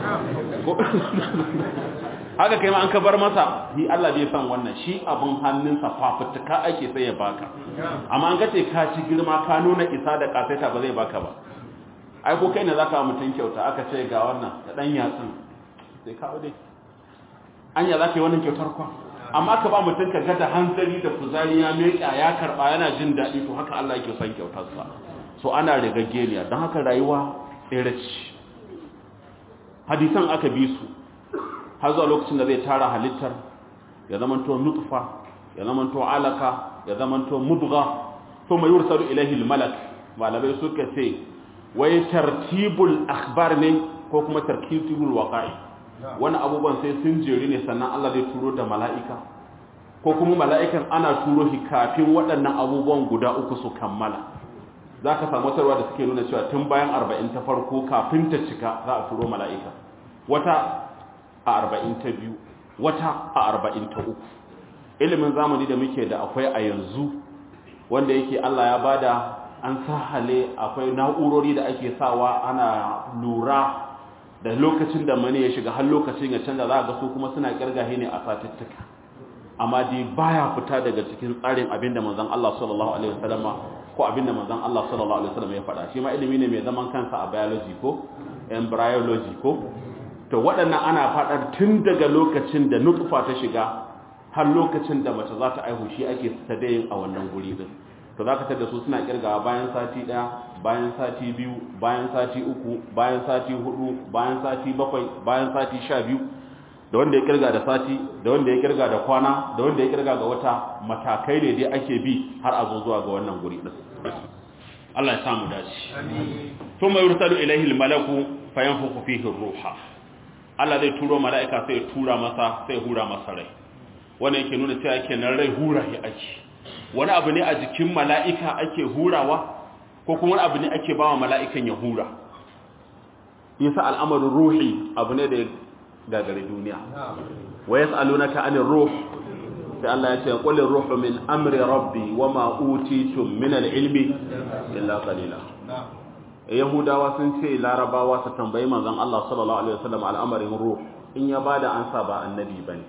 haka kai ma an ka bar masa shi Allah bai san wannan shi abin hannunsa fafutuka ake sai ya baka amma an gace ka ci girma ka nuna isa da kasaita ba zai baka ba ai ko kai ne zaka mutun kyauta aka ce ga wannan da dan yatsun sai ka dai anya zaka yi wannan kyautar kwa amma ka ba mutun ka ga da hanzari da kuzari ya meka ya karba yana jin dadi to haka Allah yake son kyautar sa so ana rigaggeniya don haka rayuwa tsere ce hadisan aka bi su har zuwa lokacin da zai tara halittar ya zamanto nutfa ya zamanto alaka ya zamanto mudgha thumma yursalu ilayhi almalak malamai suka ce wai tartibul akhbar ne ko kuma tartibul waqa'i wani abubuwan sai sun jeri ne sannan Allah zai turo da mala'ika ko kuma mala'ikan ana turo shi kafin waɗannan abubuwan guda uku su kammala za ka samu tarwa da suke nuna cewa tun bayan arba'in ta farko kafin ta cika za a turo mala'ika wata a arba'in ta biyu wata a arba'in ta uku ilimin zamani da muke da akwai a yanzu wanda yake Allah ya bada an sahale akwai na'urori da ake sawa ana lura da lokacin da mani ya shiga har lokacin ya canza za ga su kuma suna kirgahe ne a satuttuka amma dai baya fita daga cikin tsarin abin da manzon Allah sallallahu alaihi wasallam ko abin da manzon Allah sallallahu alaihi wasallam ya faɗa shi ma ilimi ne mai zaman kansa a biology ko embryology ko to waɗannan ana faɗar tun daga lokacin da nutfa ta shiga har lokacin da mace za ta aihu shi ake sadayin a wannan guri din to za ka tada su suna kirgawa bayan sati ɗaya bayan sati biyu bayan sati uku bayan sati hudu bayan sati bakwai bayan sati sha biyu da wanda ya kirga da sati da wanda ya kirga da kwana da wanda ya kirga ga wata matakai ne dai ake bi har a zo zuwa ga wannan guri din Allah ya samu dace amin thumma yursalu ilayhi almalaku fayanfukhu fihi ruha Allah zai turo mala'ika sai ya tura masa sai ya hura masa rai wannan yake nuna cewa kenan rai hura ya ake wani abu ne a jikin mala'ika ake hurawa ko kuma wani abu ne ake bawa mala'ikan ya hura yasa al'amarin ruhi abu ne da ya gagari duniya wa yas'alunaka 'anil ruh sai Allah ya ce qul ruhu min amri rabbi wama utitum min al-ilmi illa qalila yahudawa sun ce larabawa su tambayi manzon Allah sallallahu alaihi wasallam al'amarin ruh in ya bada ansa ba annabi bane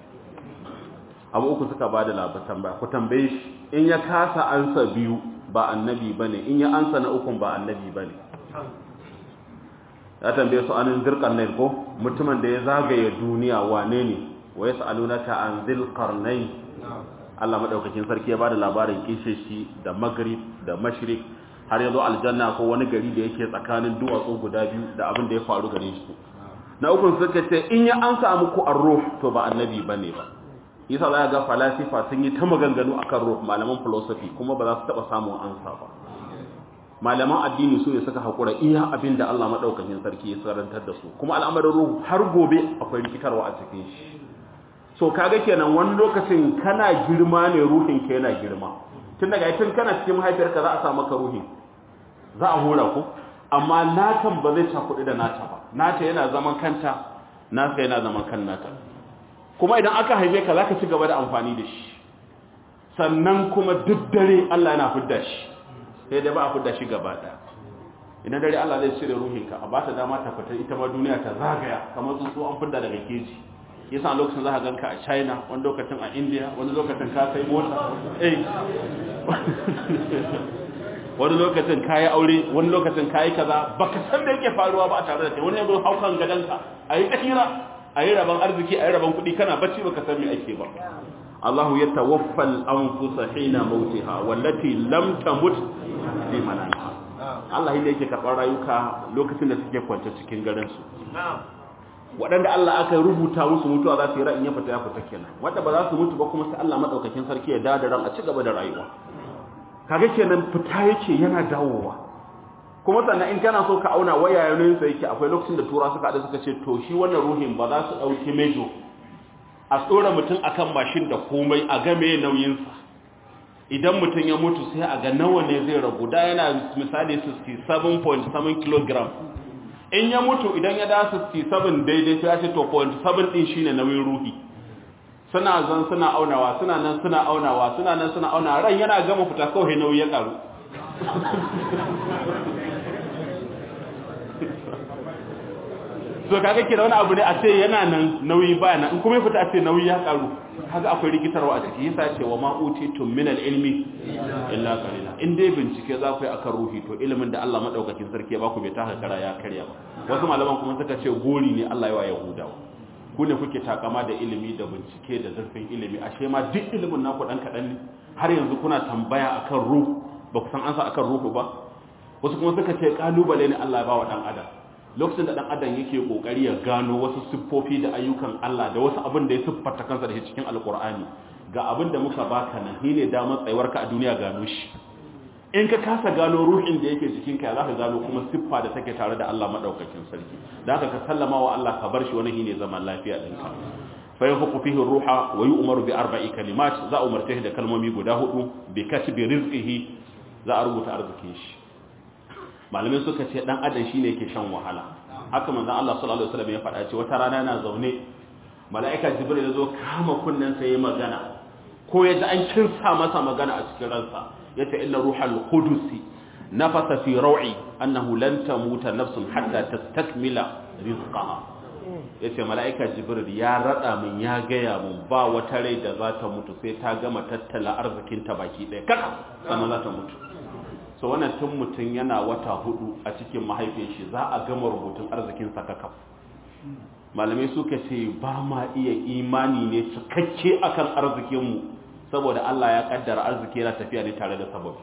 abu uku suka bada labarin ba ku tambaye shi in ya kasa ansa biyu ba annabi bane in ya ansa na ukun ba annabi bane ya tambaye su anin zirqarnain ko mutumin da ya zagaye duniya wane ne wa yasalunaka an zilqarnain Allah madaukakin sarki ya bada labarin kishe shi da maghrib da mashriq har yazo aljanna ko wani gari da yake tsakanin duwatsu guda biyu da abin da ya faru gare shi na uku suka ce in ya ansa muku ar-ruh to ba annabi bane ba yasa za ga falasifa sun yi ta maganganu akan ruh malaman philosophy kuma ba za su taba samun ansa ba malaman addini su ne suka haƙura iya abin da Allah maɗaukakin sarki ya tsarantar da su kuma al'amarin ruhu har gobe akwai rikitarwa a cikin shi so kaga kenan wani lokacin kana girma ne ruhin ka yana girma tun daga tun kana cikin mahaifiyarka za a sa maka ruhi za a hura ku amma natan ba zai cakuɗi da nata ba nata yana zaman kanta nasa yana zaman kan nata kuma idan aka haife ka za ka ci gaba da amfani da shi sannan kuma duk dare Allah yana fidda shi sai dai ba a fidda shi gaba ɗaya idan dare Allah zai cire ruhinka a ba ta dama ta fita ita ma duniya ta zagaya kamar tsuntsu an fidda daga keji yasa a lokacin za ka ganka a china wani lokacin a india wani lokacin ka sai mota eh wani lokacin ka yi aure wani lokacin ka yi kaza baka san da yake faruwa ba a tare da kai wani yanzu haukan gadonka a yi kahira a yi rabon arziki a yi rabon kuɗi kana bacci baka san me ake ba الله يتوفى الأنفس حين موتها والتي لم تمت في منامها Allah yadda yake karɓar rayuka lokacin da suke kwance cikin garinsu. Waɗanda Allah aka rubuta musu mutuwa za su yi ra'in ya fita ya fita kenan. Wanda ba za su mutu ba kuma sai Allah maɗaukakin sarki ya dawo da ran a ci gaba da rayuwa. Kaga kenan fita yake yana dawowa. Kuma sannan in kana so ka auna waya yanayinsa yake akwai lokacin da tura suka haɗu suka ce to shi wannan ruhin ba za su ɗauki mejo a tsora mutum akan mashin da komai a game nauyinsa idan mutum ya mutu sai a ga nawa ne zai rabu da yana misali 67.7 kg in ya mutu idan ya da 67 daidai sai ya ce to 0.7 din shine nauyin ruhi suna zan suna aunawa suna nan suna aunawa suna nan suna aunawa ran yana gama fita kawai nauyi ya karu so kaga kira wani abu ne a ce yana nan nauyi baya nan in kuma ya fita a ce nauyi ya karu kaga akwai rikitarwa a ciki yasa ce wa ma utitum min al-ilmi illa qalila in dai bincike za ku yi akan ruhi to ilimin da Allah madaukakin sarki ya baku bai taka kara ya karya ba wasu malaman kuma suka ce gori ne Allah ya wa yahudawa ku ne kuke takama da ilimi da bincike da zurfin ilimi ashe ma duk ilimin naku dan kadan ne har yanzu kuna tambaya akan ruh ba ku san ansa akan ruhu ba wasu kuma suka ce kalubale ne Allah ya ba wa dan adam lokacin da dan adam yake kokari ya gano wasu siffofi da ayyukan Allah da wasu abin da ya siffata kansa da shi cikin alkur'ani ga abin da muka baka nan shine damar tsayuwarka a duniya gano shi in ka kasa gano ruhin da yake jikinka ya zaka gano kuma siffa da take tare da Allah madaukakin sarki da haka ka sallama wa Allah ka bar shi wani shine zaman lafiya ɗinka fa yanfuqu fihi ruha wa yu'maru bi arba'i kalimat za a umarce shi da kalmomi guda hudu bi kasbi rizqihi za a rubuta arzikin shi malamai suka ce dan adam shine yake shan wahala haka manzon Allah sallallahu alaihi wasallam ya faɗa ce wata rana yana zaune mala'ika jibril ya zo kama kunnen sa yayi magana ko ya ji an kinsa masa magana a cikin ransa yace inna ruhal qudusi nafasa fi raw'i annahu lan tamuta nafsun hatta tastakmila rizqaha yace mala'ika jibril ya rada min ya gaya mun ba wata rai da za ta mutu sai ta gama tattala arzikin ta baki ɗaya kaka sannan za ta mutu so wannan tun mutum yana wata hudu a cikin mahaifin shi za a gama rubutun arzikin sakaka malamai suka ce ba ma iya imani ne cikakke akan arzikinmu saboda Allah ya kaddara arziki yana tafiya ne tare da sababi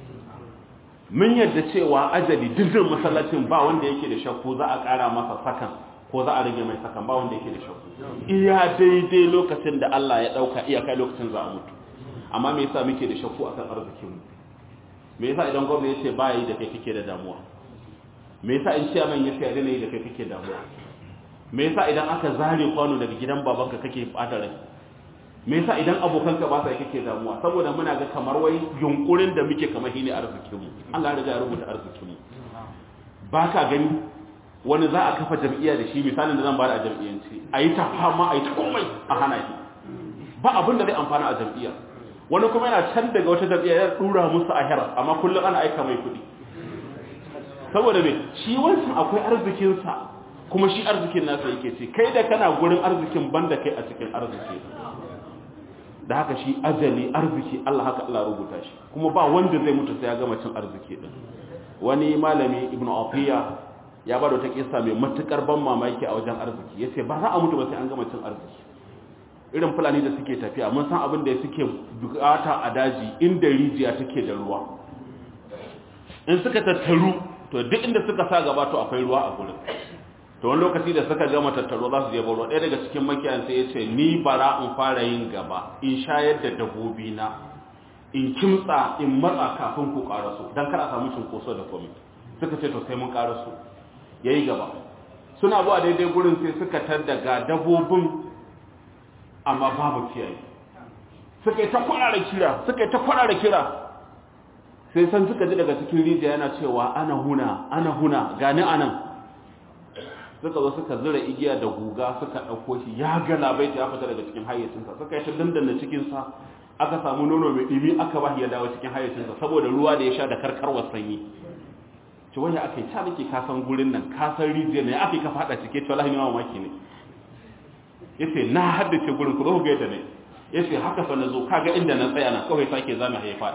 mun yadda cewa ajali dindin masallacin ba wanda yake da shakku za a kara masa sakan ko za a rage mai sakan ba wanda yake da shakku iya daidai lokacin da Allah ya dauka iya kai lokacin za a mutu amma me yasa muke da shakku akan arzikinmu me yasa idan gwamnati ya ce ba yi da kai kake da damuwa me yasa in ciyaman ya ce a yi da kai kake damuwa me yasa idan aka zare kwano daga gidan babanka kake bata rai me yasa idan abokanka ba sa kake damuwa saboda muna ga kamar wai yunkurin da muke kamar shine arzikin mu Allah ya riga ya rubuta arzikin mu baka gani wani za a kafa jam'iyya da shi misalin da zan bada a jam'iyyanci ayi ta fama ayi ta komai a hana shi ba abin da zai amfana a jam'iyya wani kuma yana can daga wata jam'iyya ya dura musu ahira amma kullum ana aika mai kuɗi saboda me shi wancan akwai arzikinsa kuma shi arzikin nasa yake ce kai da kana gurin arzikin banda kai a cikin arziki da haka shi ajali arziki Allah haka Allah rubuta shi kuma ba wanda zai mutu sai ya gama cin arziki din wani malami ibn afiya ya bada wata kissa mai matukar ban mamaki a wajen arziki yace ba za a mutu ba sai an gama cin arziki irin fulani da suke tafiya mun san abin da suke bukata a daji inda rijiya take da ruwa in suka tattaru to duk inda suka sa gaba to akwai ruwa a gurin to wani lokaci da suka gama tattaro za su je baro ɗaya daga cikin makiyan sai ya ce ni bara in fara yin gaba in shayar da dabbobi na in kimtsa in matsa kafin ku karaso don kar a samu cinkoso da komai suka ce to sai mun karaso ya yi gaba suna zuwa daidai gurin sai suka tadda ga dabbobin amma babu kiyaye suka yi ta kwarara kira suka yi ta kwarara kira sai san suka ji daga cikin rijiya yana cewa ana huna ana huna gani anan suka zo suka zura igiya da guga suka ɗauko shi ya gana bai ya fita daga cikin hayyacinsa suka yi ta dandana cikinsa aka samu nono mai ɗimi aka ba ya dawo cikin hayyacinsa saboda ruwa da ya sha da karkarwar sanyi ci wani aka yi ta nake kasan gurin nan kasan rijiyar ne aka yi ka faɗa cike ce wallahi yawan maki ne ya ce na haddace gurin ku zo ku gaita ne ya ce haka fa na zo kaga inda na tsaya na kawai sake zama ya faɗa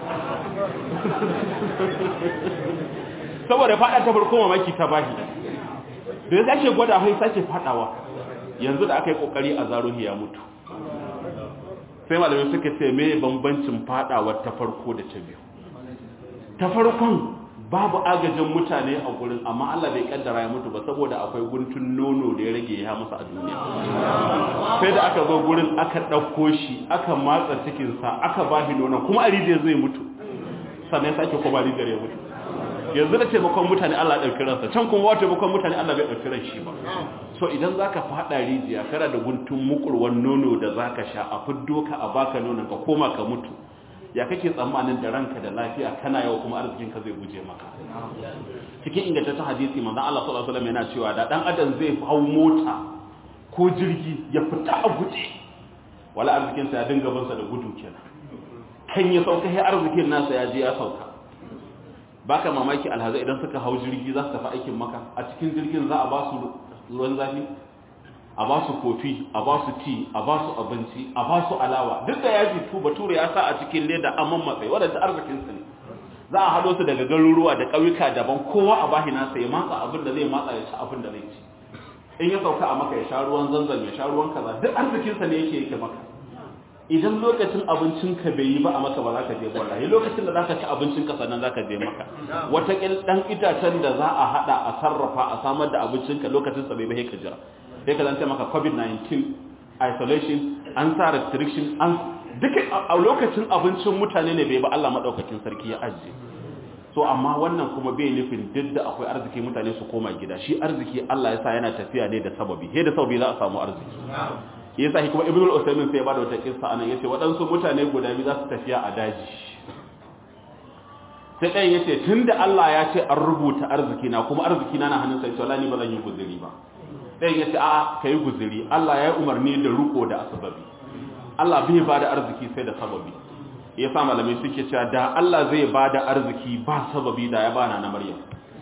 saboda faɗa ta farko mamaki ta bashi da ya sake gwada hai sake fadawa yanzu da aka yi kokari a zaruhi ya mutu sai malamai suka ce me bambancin fadawar ta farko da ta biyu ta farkon babu agajin mutane a gurin amma Allah bai kaddara ya mutu ba saboda akwai guntun nono da ya rage ya musu a duniya sai da aka zo gurin aka ɗauko shi aka matsa cikinsa aka ba shi nonon kuma a rijiyar zai mutu sannan ya sake kuma rijiyar ya mutu yanzu da taimakon mutane Allah ɗauki ransa can kuma wata taimakon mutane Allah bai ɗauki ran shi ba so idan zaka faɗa rijiya kana da guntun mukurwan nono da zaka sha a fiddo ka a baka nonon ka koma ka mutu ya kake tsammanin da ranka da lafiya kana yau kuma arzikin ka zai guje maka cikin ingantaccen hadisi manzon Allah sallallahu alaihi wasallam yana cewa da dan adam zai hau mota ko jirgi ya fita a guje wala arzikin sa ya dinga bin sa da gudu kenan kan ya sauka sai arzikin nasa ya je ya sauka baka mamaki alhaza idan suka hau jirgi za su tafi aikin maka a cikin jirgin za a ba su ruwan zafi a ba su kofi a ba su ti a ba su abinci a ba su alawa duk da yaji tu bature ya sa a cikin leda amman matsayi wadanda arzikin su ne za a hado su daga garuruwa da ƙauyuka daban kowa a bahi nasa ya matsa abin da zai matsa ya ci abin da zai ci in ya sauka a maka ya sha ruwan zanzan ya sha ruwan kaza duk arzikin sa ne yake yake maka idan lokacin abincin ka bai yi ba a maka ba za ka je wallahi lokacin da zaka ci abincin ka sannan zaka je maka wata kil dan itacen da za a hada a sarrafa a samar da abincin ka lokacin sa bai ba ka jira sai ka zanta maka covid-19 isolation an sa restriction an duka a lokacin abincin mutane ne bai ba Allah madaukakin sarki ya ajiye so amma wannan kuma bai nufin duk da akwai arziki mutane su koma gida shi arziki Allah ya sa yana tafiya ne da sababi he da sababi za a samu arziki yasa shi kuma ibnu al-usaymin sai ya bada wata kissa anan yace waɗansu mutane guda biyu za su tafiya a daji sai ɗayan yace tunda Allah ya ce an rubuta arziki na kuma arziki na na hannun sai to ni ba zan yi guzuri ba ɗayan yace a'a kai guzuri Allah ya yi umarni da ruko da asababi Allah bai bada arziki sai da sababi yasa malamai suke cewa da Allah zai bada arziki ba sababi da ya bana na Maryam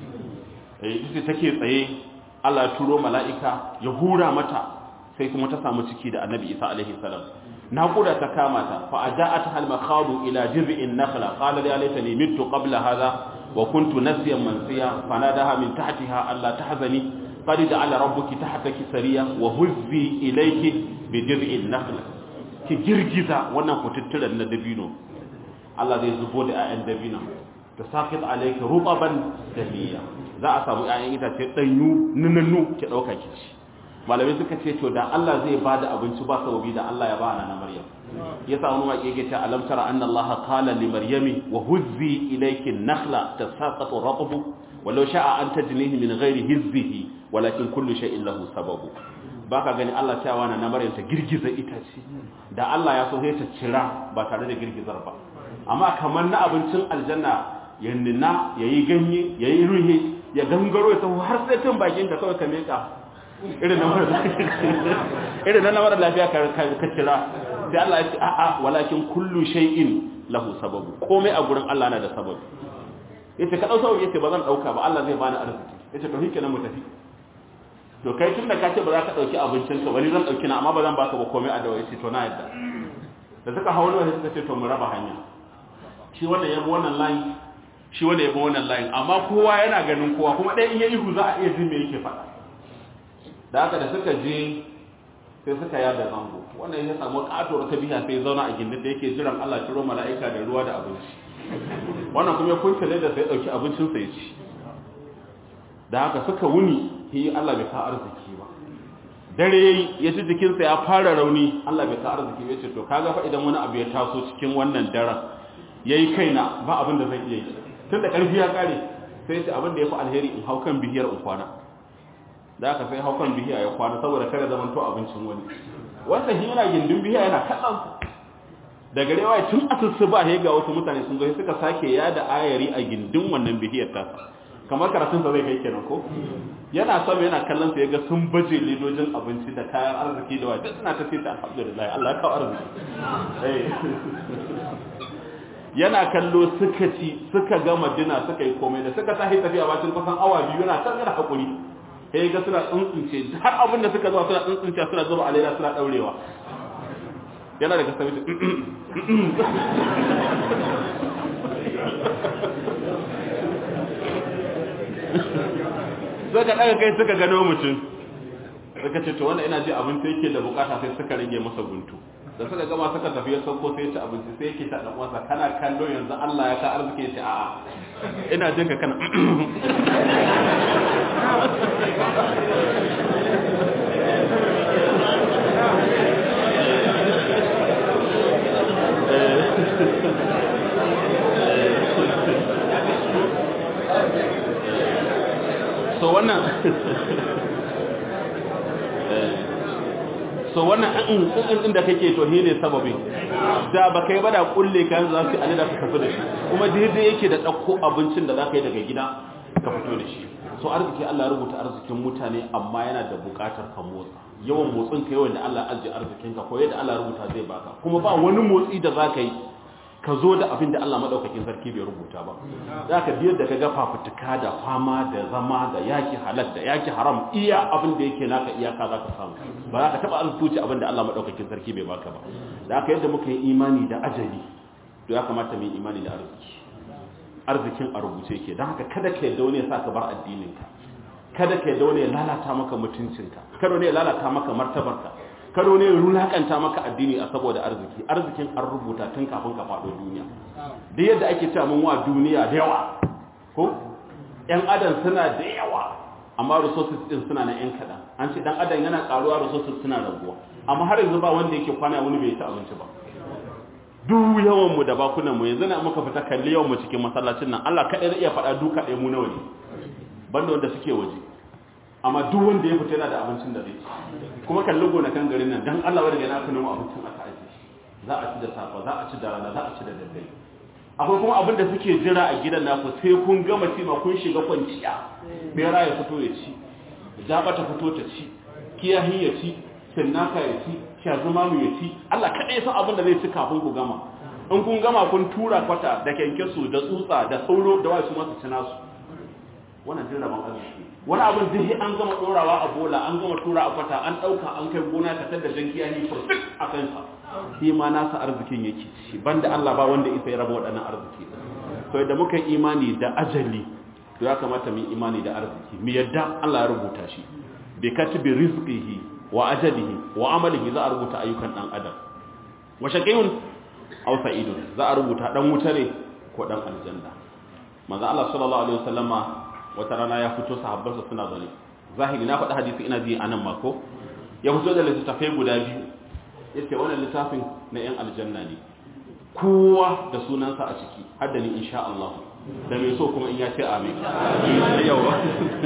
eh ita take tsaye Allah ya turo mala'ika ya hura mata sai kuma ta samu ciki da annabi isa alaihi salam naƙuda ta kama ta fa aja'at hal makhadu ila jiz'in nakhla qala ya laitani mittu qabla hadha wa kuntu nasiyan mansiya fanadaha min tahtiha alla tahzani qad ja'ala rabbuki tahtaki sariya wa huzzi ilayki bi jiz'in nakhla ki girgiza wannan kututturan na dabino Allah zai zubo da ayan dabino ta saqit alayki rutaban damiya za a samu ayan itace danyu nunannu ki dauka ki ci malamai suka ce to da Allah zai bada abinci ba sababi da Allah ya ba na Maryam yasa wani waƙe yake ta alam tara anna Allah qala li maryami wa huzzi ilayki an-nakhla tasaqatu ratbu walau sha'a an tajnihi min ghairi hizzihi walakin kullu shay'in lahu sababu baka gani Allah cewa na Maryam ta girgiza itace da Allah ya so sai ta cira ba tare da girgizar ba amma kamar na abincin aljanna ya nina yayi ganye yayi ruhi ya gangaro ya taho har sai tun bakin ka kawai ka meka irin na mara irin na mara lafiya ka kira sai Allah ya ce a'a walakin kullu shay'in lahu sababu komai a gurin Allah na da sababu yace ka dauka yace ba zan dauka ba Allah zai bani arziki yace to hike nan mu tafi to kai tunda ka ce ba za ka dauki abincin ka wani zan dauki na amma ba zan baka ba komai a dawo yace to na yadda da suka hawo ne suka ce to mu raba hanya shi wannan yabo wannan line shi wanda yabo wannan line amma kowa yana ganin kowa kuma dai in ya ihu za a iya jin me yake faɗa da haka da suka je sai suka yada zango wannan ya samu katuwar ta biya sai zauna a gindin da yake jiran Allah turo mala'ika da ruwa da abinci wannan kuma ya kunta da sai dauki abincin sa ya ci da haka suka wuni yi Allah bai ka arziki ba dare yayi ya ji jikin sa ya fara rauni Allah bai ka arziki ya ce to kaga fa idan wani abu ya taso cikin wannan daren yayi kaina ba abin da zan iya yi tunda karfi ya kare sai ya ce abin da ya fi alheri in hau kan bihiyar in kwana da aka sai haukan bihiya ya kwana saboda kada zaman to abincin wani wanda shi yana gindin bihiya yana kallon da gare wai tun asusu ba he ga wasu mutane sun zo suka sake yada ayari a gindin wannan bihiyar ta kamar karatun sa zai kai kenan ko yana sama yana kallon sa yaga sun baje ledojin abinci da kayan arziki da wai duk suna ta fita alhamdulillah Allah ya kawo arziki yana kallo suka ci suka gama dina suka yi komai da suka tashi tafiya bacin kusan awa biyu yana kan yana hakuri sai ga suna tsuntsunce har abin da suka zuwa suna tsuntsunce suna zuba a leda suna daurewa yana daga sami su suka daga kai suka gano mutum suka ce to wanda ina ji abinci yake da bukata sai suka rage masa guntu da suka gama suka tafi ya sauko sai ya ci abinci sai yake ta dan uwansa kana kallo yanzu Allah ya ka arziki ya ce a'a ina jin ka kana so wannan so wannan in in da kake to ne sababin da ba kai ba da kulle kan za su ali da ka tafi da shi kuma daidai yake da dauko abincin da za ka yi daga gida ka fito da shi so arziki Allah ya rubuta arzikin mutane amma yana da bukatar ka motsa yawan motsin ka yawan da Allah ya ajiye arzikin ka ko yadda Allah ya rubuta zai baka kuma ba wani motsi da za ka yi ka zo da abin da Allah madaukakin sarki bai rubuta ba za ka biyar da ka ga fafutuka da fama da zama da yaki halal da yaki haram iya abin da yake naka iyaka za ka samu ba za ka taɓa alfuci abin da Allah madaukakin sarki bai baka ba da aka yadda muka yi imani da ajali to ya kamata mu yi imani da arziki arzikin a rubuce ke don haka kada ka yadda wani ya sa ka bar addininka kada ka yadda wani ya lalata maka mutuncinka kada wani ya lalata maka martabarka karo ne rulakanta maka addini a saboda arziki arzikin an rubuta tun kafin ka faɗo duniya da yadda ake cewa mun wa duniya da yawa ko yan adam suna da yawa amma resources din suna na yan kaɗan an ce dan adam yana ƙaruwa resources suna raguwa amma har yanzu ba wanda yake kwana wani bai ci abinci ba duk yawan mu da bakunan mu yanzu na muka fita kalli yawan mu cikin masallacin nan Allah kaɗai zai iya faɗa duka ɗaya mu nawa ne banda wanda suke waje amma duk wanda ya fita yana da abincin da zai ci kuma kalli gonakan garin nan dan Allah wanda yana aka nemo abincin aka aje za a ci da safa za a ci da rana za a ci da daddare akwai kuma abin da suke jira a gidan naku sai kun gama ci ma kun shiga kwanciya bera ya fito ya ci jaba ta fito ta ci kiyahi ya ci sinnaka ya ci shazumamu ya ci Allah kaɗai ya san abin da zai ci kafin ku gama in kun gama kun tura kwata da kyankyasu da tsutsa da sauro da wasu masu ci nasu wannan jin rabon arziki wani abin duk an gama ɗorawa a bola an gama tura a kwata an ɗauka an kai gona ka tada jan kiyahi furfik a kansa shi ma nasa arzikin yake ci banda Allah ba wanda isa ya raba waɗannan arziki to da muka yi imani da ajali to ya kamata mu imani da arziki mu yadda Allah ya rubuta shi bi katibi rizqihi wa ajalihi wa amalihi za a rubuta ayyukan dan adam wa shaqiyun aw sa'idun za a rubuta dan wuta ne ko dan aljanna manzo Allah sallallahu alaihi wasallama wata rana ya fito sahabbansa suna zane zahiri na faɗi hadisi ina ji anan mako ya fito da littattafai guda biyu yace wannan littafin na yan aljanna ne kowa da sunansa a ciki har da ni insha Allah da mai so kuma in ya ce amin yawa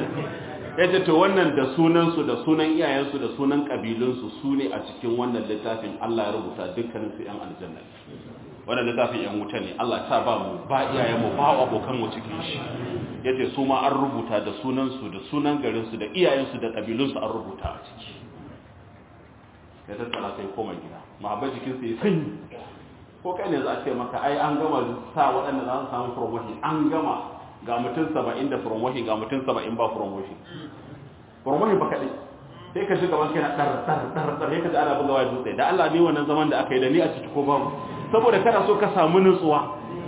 yace to wannan da sunansu da sunan iyayensu da sunan kabilunsu su ne a cikin wannan littafin Allah ya rubuta dukkanin su yan aljanna wannan littafin yan wuta ne Allah ta ba mu ba iyayenmu ba abokan mu cikin shi yace su ma an rubuta da sunansu da sunan garinsu da iyayensu da kabilunsu an rubuta a ciki ya tattara sai koma gida mahabba jikinsa ya sanyi ko kai ne za a ce maka ai an gama sa waɗanda za su samu promotion an gama ga mutum saba'in da promotion ga mutum saba'in ba promotion promotion ba kaɗai sai ka shiga banki na ɗar ɗar ɗar ɗar sai ka ji ana bugawa dutse da Allah ne wannan zaman da aka yi da ni a ciki ko babu saboda kana so ka samu nutsuwa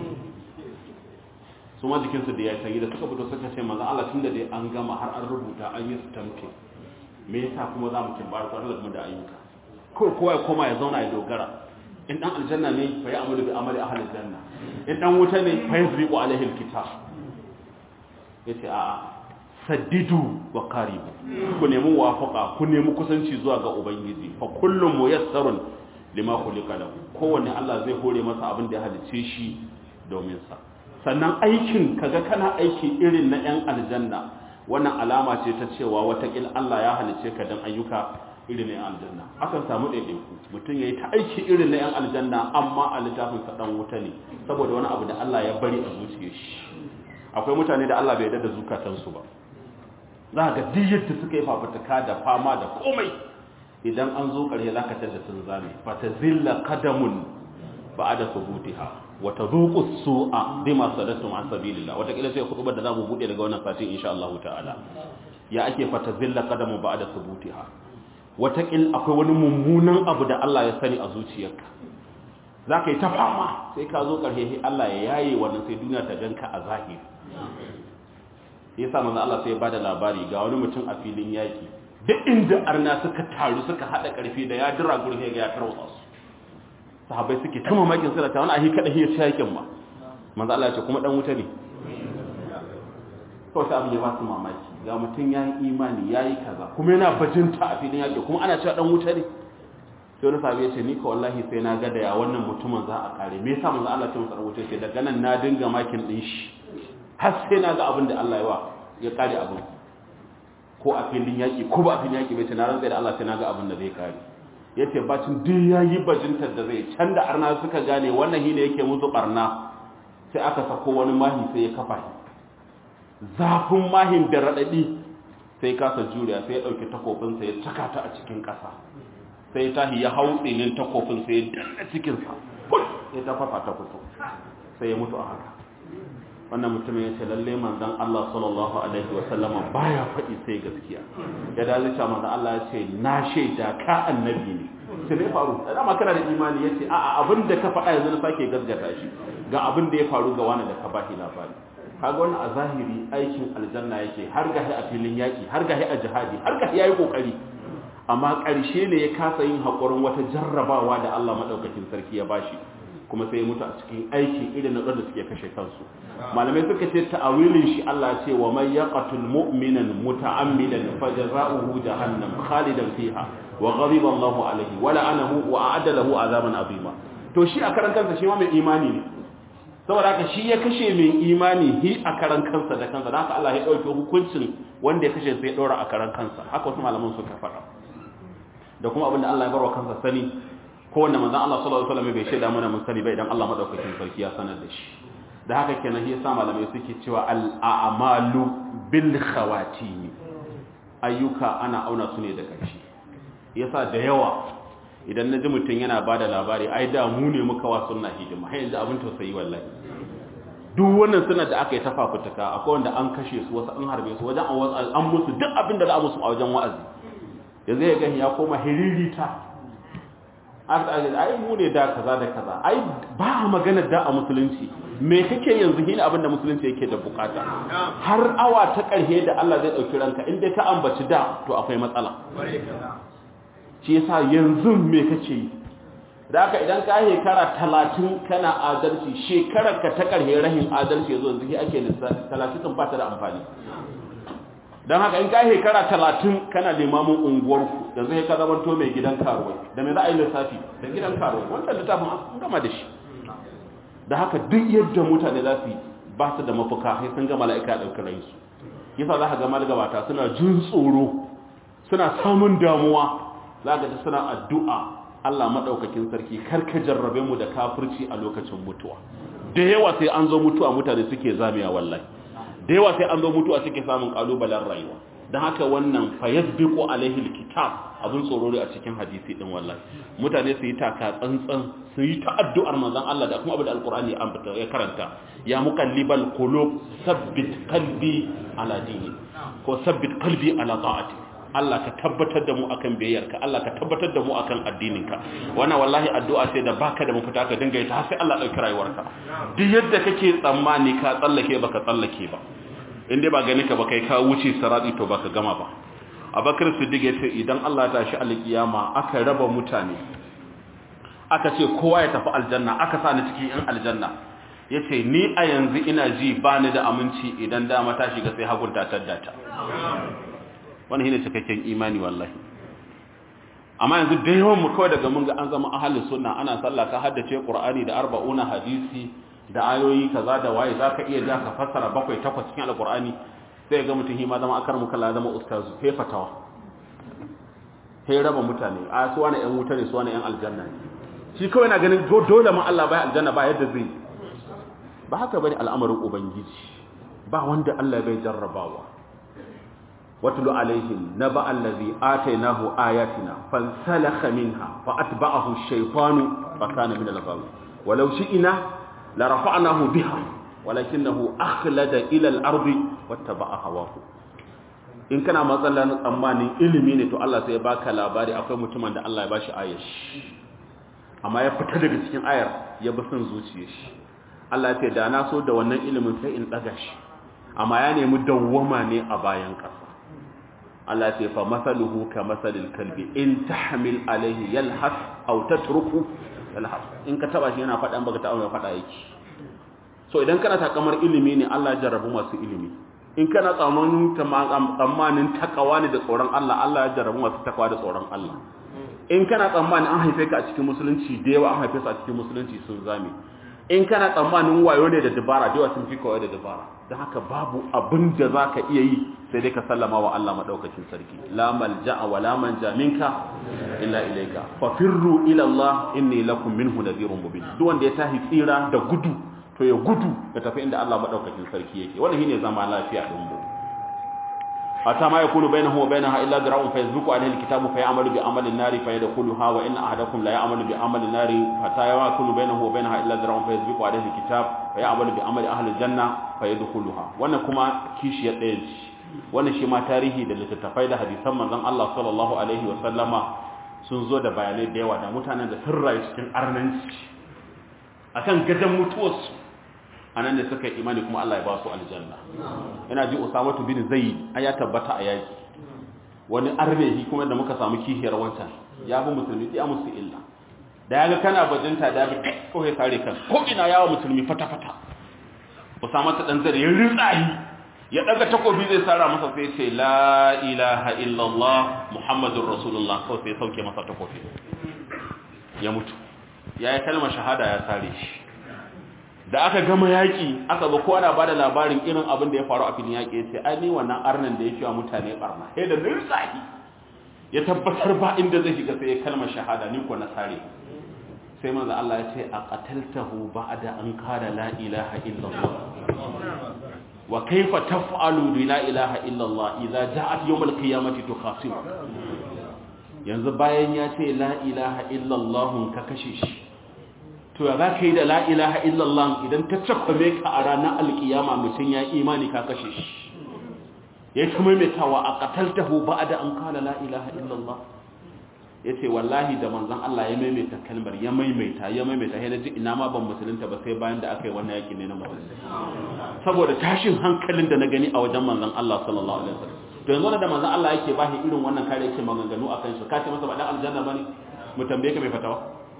su ma jikinsu da ya sanyi da suka fito suka ce maza Allah tun da dai an gama har an rubuta an yi stamping me yasa kuma za mu kimbar su Allah da ayyuka ko kowa ya koma ya zauna ya dogara in dan aljanna ne fa ya amalu bi amali ahli aljanna in dan wuta ne fa yasriqu alaihi alkitab yace a saddidu wa qaribu ku nemi wafaqa ku nemi kusanci zuwa ga ubangiji fa kullum muyassarun lima khuliqa lahu kowanne Allah zai hore masa abin da ya halice shi domin sa sannan aikin kaga kana aiki irin na yan aljanna wannan alama ce ta cewa watakil Allah ya halice ka dan ayyuka irin na yan aljanna akan samu ɗaiɗaiku mutum ya yi ta aiki irin na yan aljanna amma a littafin sa dan wuta ne saboda wani abu da Allah ya bari a zuciyar shi akwai mutane da Allah bai yarda da zukatansu ba za ka ga duk yadda suka yi fafutuka da fama da komai idan an zo ƙarshe za ka tada sun zame fa ta zilla kadamun ba'ada subutiha wa tadhuqu su'a bima sadattum an sabilillah wata kila sai khutbar da zamu bude daga wannan satin insha Allah ta'ala ya ake fa ta zilla kadamu ba'ada subutiha wata kil akwai wani mummunan abu da Allah ya sani a zuciyarka zaka yi ta fama sai ka zo ƙarshe sai Allah ya yaye wannan sai duniya ta ganka a zahiri yasa manzo Allah sai ya bada labari ga wani mutum a filin yaki duk inda arna suka taru suka hada karfi da ya dira gurin ga ya tarwatsa su sahabbai suke ta mamakin suna ta wani ahi kada hiya yakin ma manzo Allah ya ce kuma dan wuta ne kawai sai abin ya ba su mamaki ga mutum yayi imani yayi kaza kuma yana bajinta a filin yaki kuma ana cewa dan wuta ne sai wani sahabi ya ce ni ka wallahi sai na ga da ya wannan mutumin za a kare me yasa manzo Allah ya ce masa wuta ce daga nan na dinga makin din shi har sai na ga abin da Allah ya wa ya kare abin ko a filin yaƙi ko ba a filin yaƙi bai ce na rantsa da Allah sai na ga abin da zai kare yace bacin duk yayi bajintar da zai can da arna suka gane wannan hine yake musu barna sai aka sako wani mahi sai ya kafa shi zafin mahin da radadi sai kasa juriya sai ya dauki takofin sa ya caka ta a cikin kasa sai tahi ya hau tsinin takofin sai ya danna cikin sa sai ta fafa ta fito sai ya mutu a haka wannan mutumin ya ce lalle manzon Allah sallallahu alaihi wa sallama baya faɗi sai gaskiya ya dace cewa manzon Allah ya ce na shaida ka annabi ne sai ne faru da ma kana da imani yace a a abin da ka faɗa yanzu na sake gaskata shi ga abin da ya faru ga wani da ka bashi labari kaga wannan a zahiri aikin aljanna yake har gahi a filin yaki har gahi a jihadi har gahi yayi kokari amma ƙarshe ne ya kasa yin haƙurin wata jarrabawa da Allah madaukakin sarki ya bashi kuma sai ya mutu a cikin aiki irin na da suke kashe kansu malamai suka ce ta'awilin shi Allah ce wa man yaqtul mu'minan muta'ammidan fajza'uhu jahannam khalidan fiha wa ghadiba Allahu alayhi wa la'anahu wa a'adda lahu azaban azima to shi a karan kansa shi ma mai imani ne saboda haka shi ya kashe mai imani hi a karan kansa da kansa dan haka Allah ya dauke hukuncin wanda ya kashe sai ya dora a karan kansa haka wasu malaman suka faɗa da kuma abinda Allah ya barwa kansa sani ko wanda manzon Allah sallallahu alaihi wasallam bai shaida mana mun sani ba idan Allah madaukakin sarki ya sanar da shi da haka kenan shi yasa malamai suke cewa al a'malu bil khawatim ayyuka ana auna su ne da ƙarshe yasa da yawa idan naji mutun yana bada labari ai da mu ne muka wa sunna hidima har yanzu abin tausayi wallahi duk wannan suna da aka yi ta fafutuka akwai wanda an kashe su wasu an harbe su wajen an musu duk abin da za a musu a wajen wa'azi yanzu ya gani ya koma hiririta ai mu ne da kaza da kaza ai ba magana da a musulunci me kake yanzu hin abin da musulunci yake da bukata har awa ta karhe da Allah zai dauki ranka in dai ka ambaci da to akwai matsala shi yasa yanzu me kake yi da haka idan ka shekara 30 kana adalci shekarar ka ta karhe rahin adalci yazo yanzu ake lissafi 30 sun fata da amfani don haka in ka shekara talatin kana limamin unguwarku da zai ka zamanto mai gidan karuwai da mai za a yi lissafi da gidan karuwai wancan littafin an gama da shi da haka duk yadda mutane za su yi ba su da mafuka sai sun gama la'ika a ɗaukar rayusu yasa za ka gama gabata suna jin tsoro suna samun damuwa za ka ji suna addu'a Allah maɗaukakin sarki kar ka jarrabe mu da kafirci a lokacin mutuwa da yawa sai an zo mutuwa mutane suke zamiya wallahi da yawa sai an zo mutuwa suke samun kalubalen rayuwa don haka wannan fayasbiqu alaihi alkitab abun tsoro a cikin hadisi din wallahi mutane su yi taka tsantsan su yi ta addu'ar manzon Allah da kuma abin da alqur'ani ya karanta ya muqallibal qulub sabbit qalbi ala dini ko sabbit qalbi ala ta'ati Allah ka tabbatar da mu akan biyayyarka Allah ka tabbatar da mu akan addininka wannan wallahi addu'a sai da baka da mafita ka dinga yi ta sai Allah dauki rayuwarka duk yadda kake tsammani ka tsallake baka tsallake ba in dai ba gani ka ba kai ka wuce sarati to baka gama ba Abakar Siddiq ya ce idan Allah ta shi alkiyama aka raba mutane aka ce kowa ya tafi aljanna aka sa ni cikin yan aljanna yace ni a yanzu ina ji bani da aminci idan dama ta shiga sai hagunta taddata wani shine cikakken imani wallahi amma yanzu da yawan mu kawai daga mun ga an zama ahlus sunna ana sallah ka haddace qur'ani da arba'una hadisi da ayoyi kaza da waye zaka iya ja ka fassara bakwai takwas cikin alqur'ani sai ga mutum hima zama akar mu kalla zama ustazu he fatawa he raba mutane a su wani yan wuta ne su wani yan aljanna ne shi kawai na ganin dole ma Allah bai aljanna ba yadda zai ba haka bane al'amarin ubangiji ba wanda Allah bai jarrabawa واتل عليهم نبأ الذي آتيناه آياتنا فانسلخ منها فأتبعه الشيطان فكان من الغاوين ولو شئنا لرفعناه بها ولكنه أخلد إلى الأرض واتبع هواه in kana matsalar tsammanin ilimi ne to Allah sai ya baka labari akwai mutumin da Allah ya bashi ayar amma ya fita daga cikin ayar ya bi son zuciyar shi Allah ya ce da na so da wannan ilimin sai in daga shi amma ya nemi dawwama ne a bayan ƙasa Allah ce fa masaluhu ka masalil kalbi in tahmil alaihi yalhas aw tatruku yalhas in ka taba shi yana faɗan baka ta mai faɗa yake so idan kana takamar ilimi ne Allah ya jarrabu masu ilimi in kana tsammanin tsammanin takawa ne da tsoron Allah Allah ya jarrabu masu takawa da tsoron Allah in kana tsammanin an haife ka a cikin musulunci da yawa an haife su a cikin musulunci sun zame in kana tsammanin wayo ne da dabara da sun fi kawai da dabara don haka babu abin da za ka iya yi sai dai ka sallama wa Allah maɗaukacin sarki la malja'a wa la manja minka illa ilaika fa firru ila Allah inni lakum minhu nadhirun mubin duk wanda ya tahi tsira da gudu to ya gudu ya tafi inda Allah maɗaukacin sarki yake wannan shine zama lafiya din mu hatta ma yakunu bainahu wa bainaha illa dira'un fa yazbuqu alayhi alkitabu fa ya'malu bi amali an-nari fa yadkhuluha wa inna ahadakum la ya'malu bi amali an-nari hatta yakunu bainahu wa bainaha illa dira'un fa yazbuqu alayhi alkitab fa ya'malu bi amali ahli al-janna fa yadkhuluha wannan kuma kishiyar ɗayan ce wannan shi ma tarihi da littattafai da hadisan manzon Allah sallallahu alaihi wa sallama sun zo da bayanai da yawa da mutanen da sun rayu cikin arnanci akan gadan mutuwarsu anan da suka yi imani kuma Allah ya ba su aljanna ina ji Usamatu bin Zaid ai ya tabbata a yaki wani armehi kuma da muka samu kihiyar wancan ya bi musulmi ya musu illa da yaga kana bajinta da bi ko ya sare kan ko ina yawa musulmi fata fata Usamatu dan zare ya ritsayi ya daga takobi zai sara masa sai ce la ilaha illallah muhammadur rasulullah ko sai sauke masa takobi ya mutu ya yi kalmar shahada ya sare shi da aka gama yaƙi aka ba kowa na ba da labarin irin abin da ya faru a filin yaƙi ya ce ai ni wannan arnan da ya wa mutane barna sai da nirsahi ya tabbatar ba inda zai shiga sai ya kalmar shahada ni ko na sare sai manzo Allah ya ce a qataltahu ba'da an qala la ilaha illallah wa kaifa taf'alu bi la ilaha illallah idza ja'at yawm al-qiyamati tukhasim yanzu bayan ya ce la ilaha illallah ka kashe shi to ya za ka yi da la ilaha illallah idan ta cakwame ka a ranar alkiyama mutum ya imani ka kashe shi ya ta maimaitawa a qataltahu ba'da an qala la ilaha illallah yace wallahi da manzon Allah ya maimaita kalmar ya maimaita ya maimaita sai naji ina ma ban musulunta ba sai bayan da aka yi wannan yaki ne na musulunci saboda tashin hankalin da na gani a wajen manzon Allah sallallahu alaihi wasallam to yanzu da manzon Allah yake ba shi irin wannan kare yake maganganu akan shi ka ce masa ba dan aljanna bane mu tambaye ka mai fatawa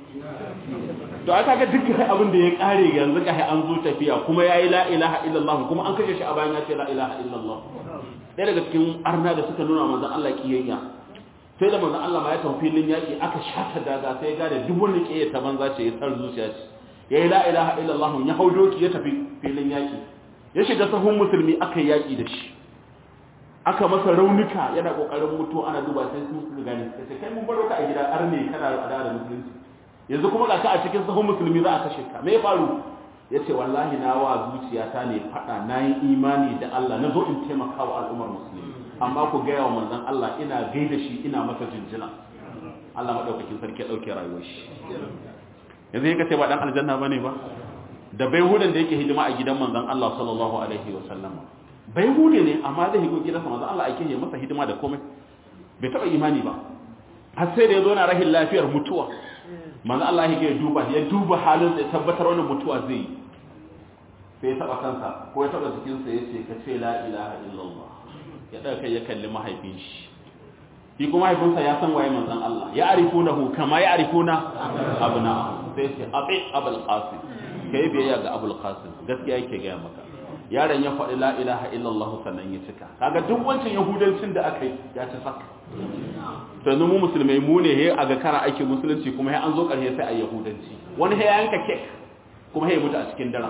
to aka ga dukkan abin da ya kare yanzu kai an zo tafiya kuma yayi la ilaha illallah kuma an kashe shi a bayan ya ce la ilaha illallah ɗaya daga cikin arna da suka nuna manzon Allah kiyayya sai da manzon Allah ma ya tafi filin yaki aka shata daga sai ya gane duk wanda ke ta banza ce ya tsar zuciya ce yayi la ilaha illallah ya hau doki ya tafi filin yaki ya shiga sahun musulmi aka yaki da shi aka masa raunuka yana kokarin mutu ana duba sai su suka gane sai kai mun baro ka a gida arne kana da da musulunci yanzu kuma ga ka a cikin sahun musulmi za a kashe ka me ya faru yace wallahi na wa zuciyata ne fada nayi imani da Allah na zo in taimaka wa al'ummar musulmi amma ku gaya wa manzon Allah ina gaida shi ina masa jinjina Allah madaukakin sarki ya dauke rayuwar shi yanzu yake ce ba dan aljanna bane ba da bai hudan da yake hidima a gidan manzon Allah sallallahu alaihi wa sallam bai hude ne amma zai higo gidansa manzon Allah ake yi masa hidima da komai bai taba imani ba har sai da ya zo na rahin lafiyar mutuwa manzon Allah ya duba ya duba halin da tabbatar wannan mutuwa zai yi sai ya taba kansa ko ya taba jikinsa ya ce ka ce la ilaha illallah ya ɗaga kai ya kalli mahaifin shi shi kuma mahaifinsa ya san waye manzon Allah ya arifuna hu kama ya arifuna abna sai ce abi abul qasim kai biyayya ga abul qasim gaskiya yake ga maka yaron ya faɗi la ilaha illallah sannan ya cika kaga duk wancan yahudancin da aka yi ya ci saka to yanzu mu musulmai mu ne he aga kana aiki musulunci kuma he an zo ƙarshe sai a yahudanci wani he ya yanka kek kuma he mutu a cikin daren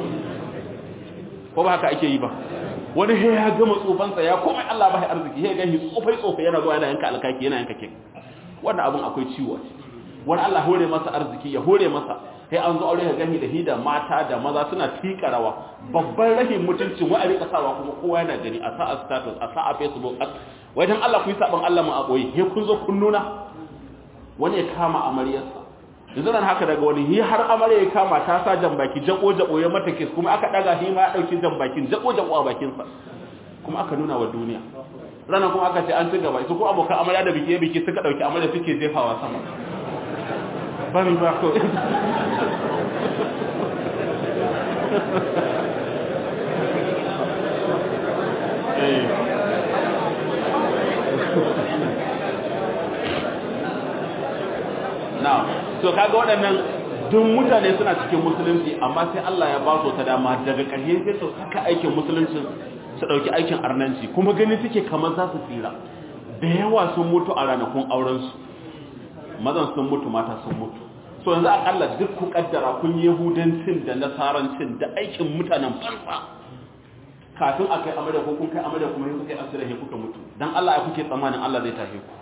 ko ba haka ake yi ba wani he ya gama tsofansa ya komai Allah ba ya arziki he gani tsofai tsofai yana zuwa yana yanka alkaki yana yanka kek wannan abun akwai ciwo wani Allah hore masa arziki ya hore masa sai an zo aure ka gani da hida mata da maza suna tika rawa babban rahin mutuncin wa a rika sawa kuma kowa yana gani a sa a status a sa a facebook wajen Allah ku yi saban Allah mu a boye he kun zo kun nuna wani ya kama amaryarsa yanzu nan haka daga wani hi har amarya ya kama ta sa jan baki jabo jabo ya mata kiss kuma aka daga shi ma ya dauki jan bakin jabo jabo a bakin sa kuma aka nuna wa duniya ranar kuma aka ce an ci gaba su ko abokan amarya da biki biki suka dauki amarya suke jefawa sama bari ba ko now so kaga waɗannan duk mutane suna cikin musulunci amma sai Allah ya ba su ta dama daga ƙarshe sai su saka aikin musulunci su ɗauki aikin arnanci kuma gani suke kamar za su tsira da yawa sun mutu a ranakun aurensu mazan sun mutu mata sun mutu so yanzu akalla duk ku kaddara kun yi yahudancin da nasarancin da aikin mutanen farfa kafin a kai amarya ko kun kai amarya kuma yi kuka yi asira kuka mutu don Allah ya kuke tsammanin Allah zai tafi ku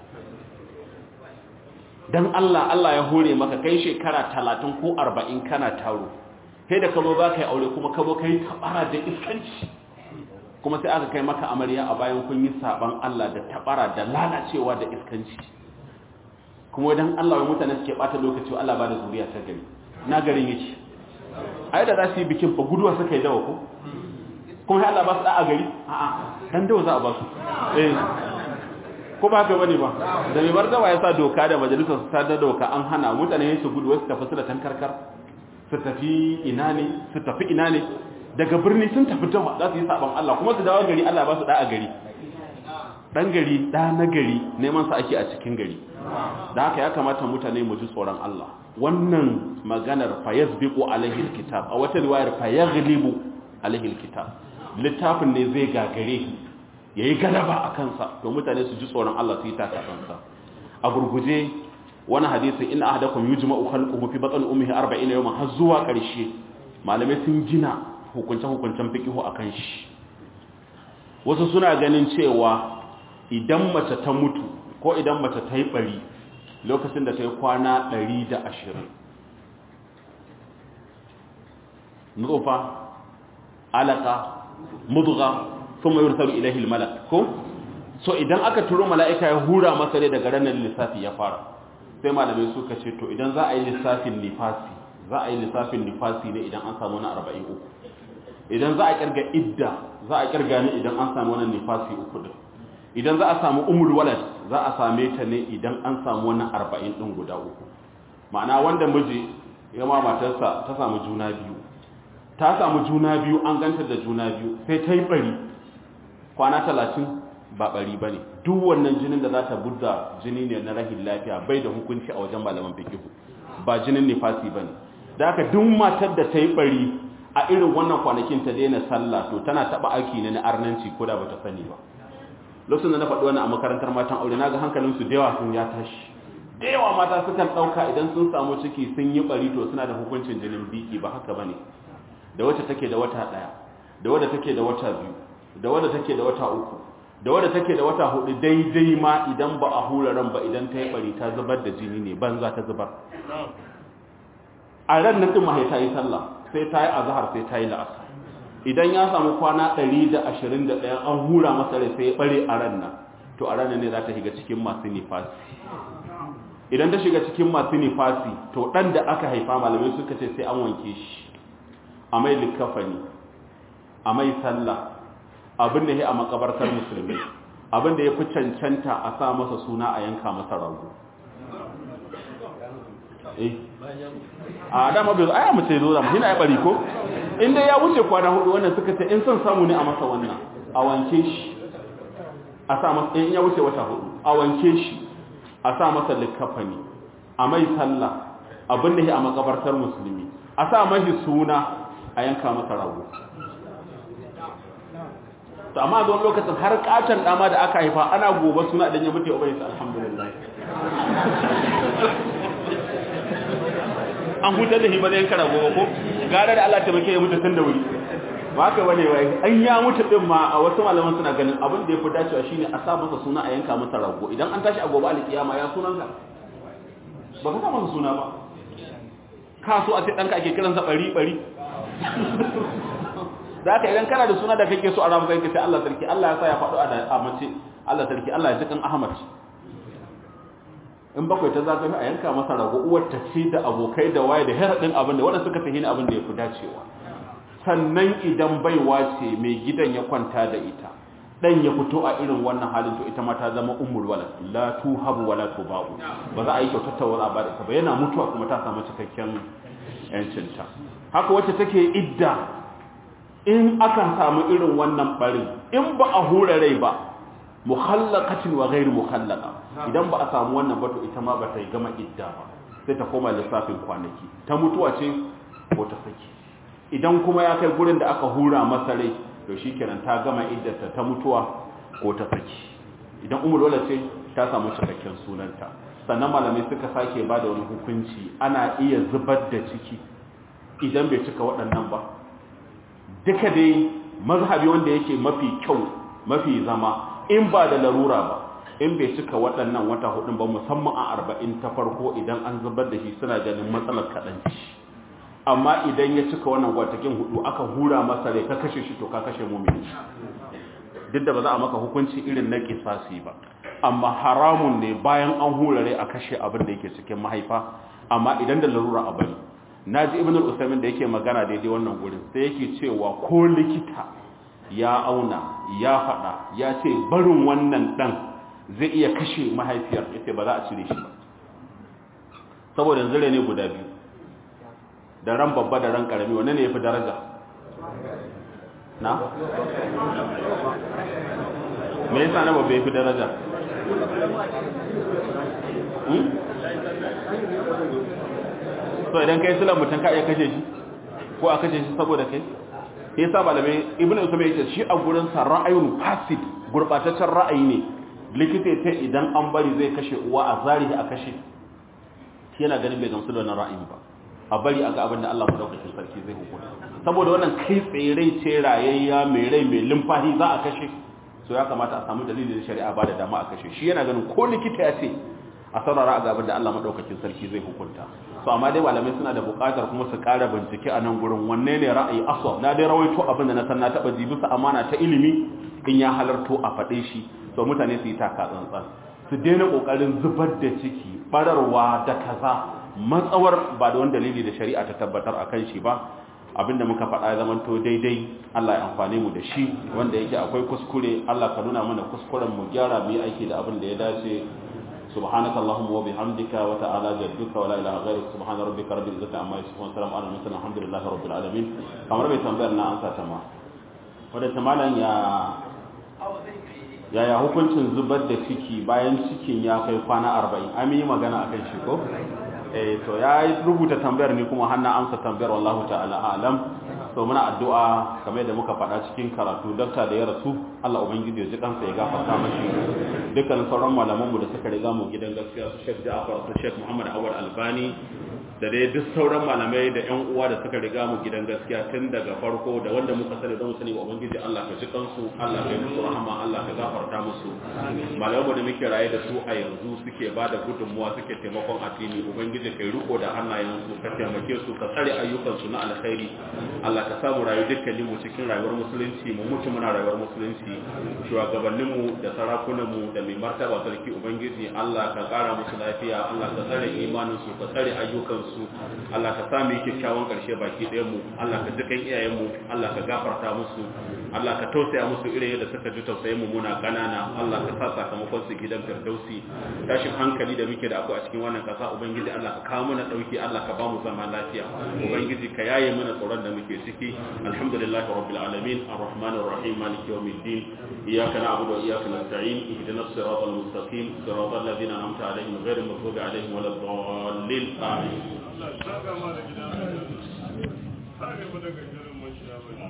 don Allah Allah ya hore maka kai shekara talatin ko arba'in kana taro sai da ka zo za ka yi aure kuma ka zo ka yi tabara da iskanci kuma sai aka kai maka amarya a bayan kun yi saban Allah da tabara da lalacewa da iskanci kuma dan Allah wa mutane suke bata lokaci Allah ba da zuriya ta gari na garin yake ai da za su yi bikin fa guduwa suka yi dawa ko kuma sai Allah ba su da a gari a'a dan dawa za a ba su eh ko ba haka bane ba da mai bar dawa ya sa doka da majalisar su ta da doka an hana mutane su gudu wasu tafi su da tankarkar su tafi ina ne su tafi ina ne daga birni sun tafi dawa za su yi saban Allah kuma su dawo gari Allah ba su da a gari dan gari da na gari neman sa ake a cikin gari da haka ya kamata mutane mu ji tsoron Allah wannan maganar fa yasbiqu alaihi alkitab a wata riwayar fa yaghlibu alaihi alkitab littafin ne zai gagare yayi galaba a kansa to mutane su ji tsoron Allah su yi takasansa a gurguje wani hadisi in ahadakum yujma'u khalquhu fi batni ummihi 40 yawman har zuwa ƙarshe malamai sun gina hukunce hukuncen fiqhu akan shi wasu suna ganin cewa idan mace ta mutu ko idan mace ta yi bari lokacin da ta yi kwana 120 nutfa alaka mudgha thumma yursalu ilayhi almalak ko so idan aka turo mala'ika ya hura masa ne daga ranar lissafi ya fara sai malamai suka ce to idan za a yi lissafin nifasi za a yi lissafin nifasi ne idan an samu na 43 idan za a kirga idda za a kirga ne idan an samu wannan nifasi uku din idan za a samu umul walad za a same ta ne idan an samu wannan 40 din guda uku ma'ana wanda miji ya ma matarsa ta samu juna biyu ta samu juna biyu an ganta da juna biyu sai ta yi bari kwana 30 ba bari bane duk wannan jinin da za ta budda jini ne na rahin lafiya bai da hukunci a wajen malaman fiqh ba jinin nifasi bane da haka duk matar da ta yi bari a irin wannan kwanakin ta daina sallah to tana taba aiki ne na arnanci ko da bata sani ba lokacin da na faɗi wannan a makarantar matan aure naga hankalin su da yawa sun ya tashi da yawa mata sukan ɗauka idan sun samu ciki sun yi bari to suna da hukuncin jinin biki ba haka bane da wacce take da wata ɗaya da wadda take da wata biyu da wadda take da wata uku da wadda take da wata hudu daidai ma idan ba a hura ran ba idan ta yi bari ta zubar da jini ne banza ta zubar a ran nan din mahaifa yi sallah sai ta yi azhar sai ta yi la'asar idan ya samu kwana 121 an hura masa rai sai ya bare a ran nan to a ranar ne za ta shiga cikin masu nifasi idan ta shiga cikin masu nifasi to dan da aka haifa malamai suka ce sai an wanke shi a mai likafani a mai sallah abin da ya a makabartar musulmi abin da ya fi cancanta a sa masa suna a yanka masa rago a dama bai zo aya mace zo zama hina ya bari ko inda ya wuce kwana hudu wannan suka ce in son samu ne a masa wannan a wanke shi a sa masa in ya wuce wata hudu a wanke shi a sa masa likafani a mai sallah abin da ya a makabartar musulmi a sa mashi suna a yanka masa rago to amma zuwan lokacin har katon dama da aka haifa ana gobe suna idan ya mutu ya ubayi alhamdulillah an hutar da himar yan kara gobe ko gara da Allah ta bake ya mutu tun da wuri ba ka bane wai an ya mutu din ma a wasu malaman suna ganin abin da ya fi dacewa shine a sa masa suna a yanka masa rago idan an tashi a gobe alkiyama ya sunan ka ba ka sa masa suna ba ka so a ce danka ake kiransa bari bari da aka idan kana da suna da kake so a ramu kai sai Allah sarki Allah ya sa ya faɗo a mace Allah sarki Allah ya jikan Ahmad in bakwai ta zagaye a yanka masa rago uwar ta ce da abokai da waye da heradin abin da wanda suka tafi ni abin da ya fi dacewa sannan idan baiwa ce mai gidan ya kwanta da ita dan ya fito a irin wannan halin to ita ma ta zama ummul walad la tuhabu wala tubahu ba za a yi kyautar tawara ba da ita ba yana mutuwa kuma ta samu cikakken yancinta haka wacce take idda in akan samu irin wannan barin in ba a hura rai ba muhallaqatin wa ghairu muhallaqa idan ba a samu wannan ba to ita ma ba ta yi gama idda ba sai ta koma lissafin kwanaki ta mutuwa ce ko ta saki idan kuma ya kai gurin da aka hura masa rai to shikenan ta gama iddarta ta mutuwa ko ta saki idan umul wala ce ta samu cikakken sunanta sannan malamai suka sake ba da wani hukunci ana iya zubar da ciki idan bai cika waɗannan ba duka dai mazhabi wanda yake mafi kyau mafi zama in ba da larura ba in bai cika waɗannan wata hudun ba musamman a arba'in ta farko idan an zubar da shi suna ganin matsalar kaɗanci amma idan ya cika wannan gwatakin hudu aka hura masa rai ka kashe shi to ka kashe mumini duk da ba za a maka hukunci irin na kisasi ba amma haramun ne bayan an hura rai a kashe abin da yake cikin mahaifa amma idan da larura a bari na ji ibn al-usaimin da yake magana daidai wannan gurin sai yake cewa ko likita ya auna ya faɗa ya ce barin wannan ɗan zai iya kashe mahaifiyar ya ce ba za a cire shi ba saboda yanzu ne guda biyu da ran babba da ran ƙarami wane ne ya fi daraja na? me yasa na babba ya fi daraja? so idan kai silan mutum ka iya kashe shi ko a kashe shi saboda kai ya sa malamai ibn usman yace shi a gurin sa ra'ayun fasid gurbataccen ra'ayi ne likita ta idan an bari zai kashe uwa a zarihi a kashe shi yana ganin bai gamsu da wannan ra'ayin ba a bari a ga abin da Allah madaukakin sarki zai hukunta saboda wannan kai tsere ce rayayya mai rai mai limfahi za a kashe so ya kamata a samu dalilin shari'a ba da dama a kashe shi yana ganin ko likita ya ce a saurara a ga abin da Allah madaukakin sarki zai hukunta so amma dai malamai suna da buƙatar kuma su ƙara bincike a nan gurin wanne ne ra'ayi aswa na dai rawaito abin da na san na taɓa ji bisa amana ta ilimi in ya halarto a faɗe shi so mutane su yi taka tsantsan su daina ƙoƙarin zubar da ciki bararwa da kaza matsawar ba da wani dalili da shari'a ta tabbatar a kan shi ba abinda muka faɗa ya zamanto daidai Allah ya amfane mu da shi wanda yake akwai kuskure Allah ka nuna mana kuskuren mu gyara mu yi aiki da abin da ya dace سبحانك اللهم وبحمدك وتعالى جدك ولا اله غيرك سبحان ربك رب العزه عما يصفون وسلام على المرسلين الحمد لله رب العالمين kamar bai tambayar na ansa ta ma wanda tamalan ya yaya hukuncin zubar da ciki bayan cikin ya kai kwana 40 an yi magana akan shi ko eh to ya rubuta tambayar ni kuma hanna amsa tambayar wallahu ta'ala alam so muna addu'a kamar yadda muka faɗa cikin karatu dakta da ya rasu Allah ubangiji ya ji kansa ya gafarta mashi dukkan sauran malaman mu da suka riga mu gidan gaskiya su Sheikh Ja'far su Sheikh Muhammad Awad Albani da dai duk sauran malamai da ƴan uwa da suka riga mu gidan gaskiya tun daga farko da wanda muka sani don sani wa ubangiji Allah ka ji kansu Allah ka yi musu rahama Allah ka gafarta musu malaman da muke raye da su a yanzu suke ba da gudunmuwa suke taimakon addini ubangiji kai riko da hannayensu ka taimake su ka tsare ayyukansu na alkhairi Allah ka samu rayu dukkanin mu cikin rayuwar musulunci mu mutu muna rayuwar musulunci shugabannin mu da sarakunan mu da mai martaba sarki ubangiji Allah ka kara musu lafiya Allah ka tsare imanin su ka tsare ayyukan su Allah ka sa mu kyakkyawan karshe baki ɗayan mu Allah ka dukan iyayen mu Allah ka gafarta musu Allah ka tausaya musu irin yadda suka ji tausayin mu muna kanana Allah ka sa sakamakon su gidan firdausi tashin hankali da muke da akwai a cikin wannan kasa ubangiji Allah ka kawo mana dauki Allah ka ba mu zama lafiya ubangiji ka yaye mana tsoron da muke ciki alhamdulillahi rabbil alamin arrahmanir rahim maliki yawmiddin iyyaka na'budu wa iyyaka nasta'in ihdinas siratal mustaqim siratal ladzina an'amta alaihim ghayril maghdubi alaihim waladdallin amin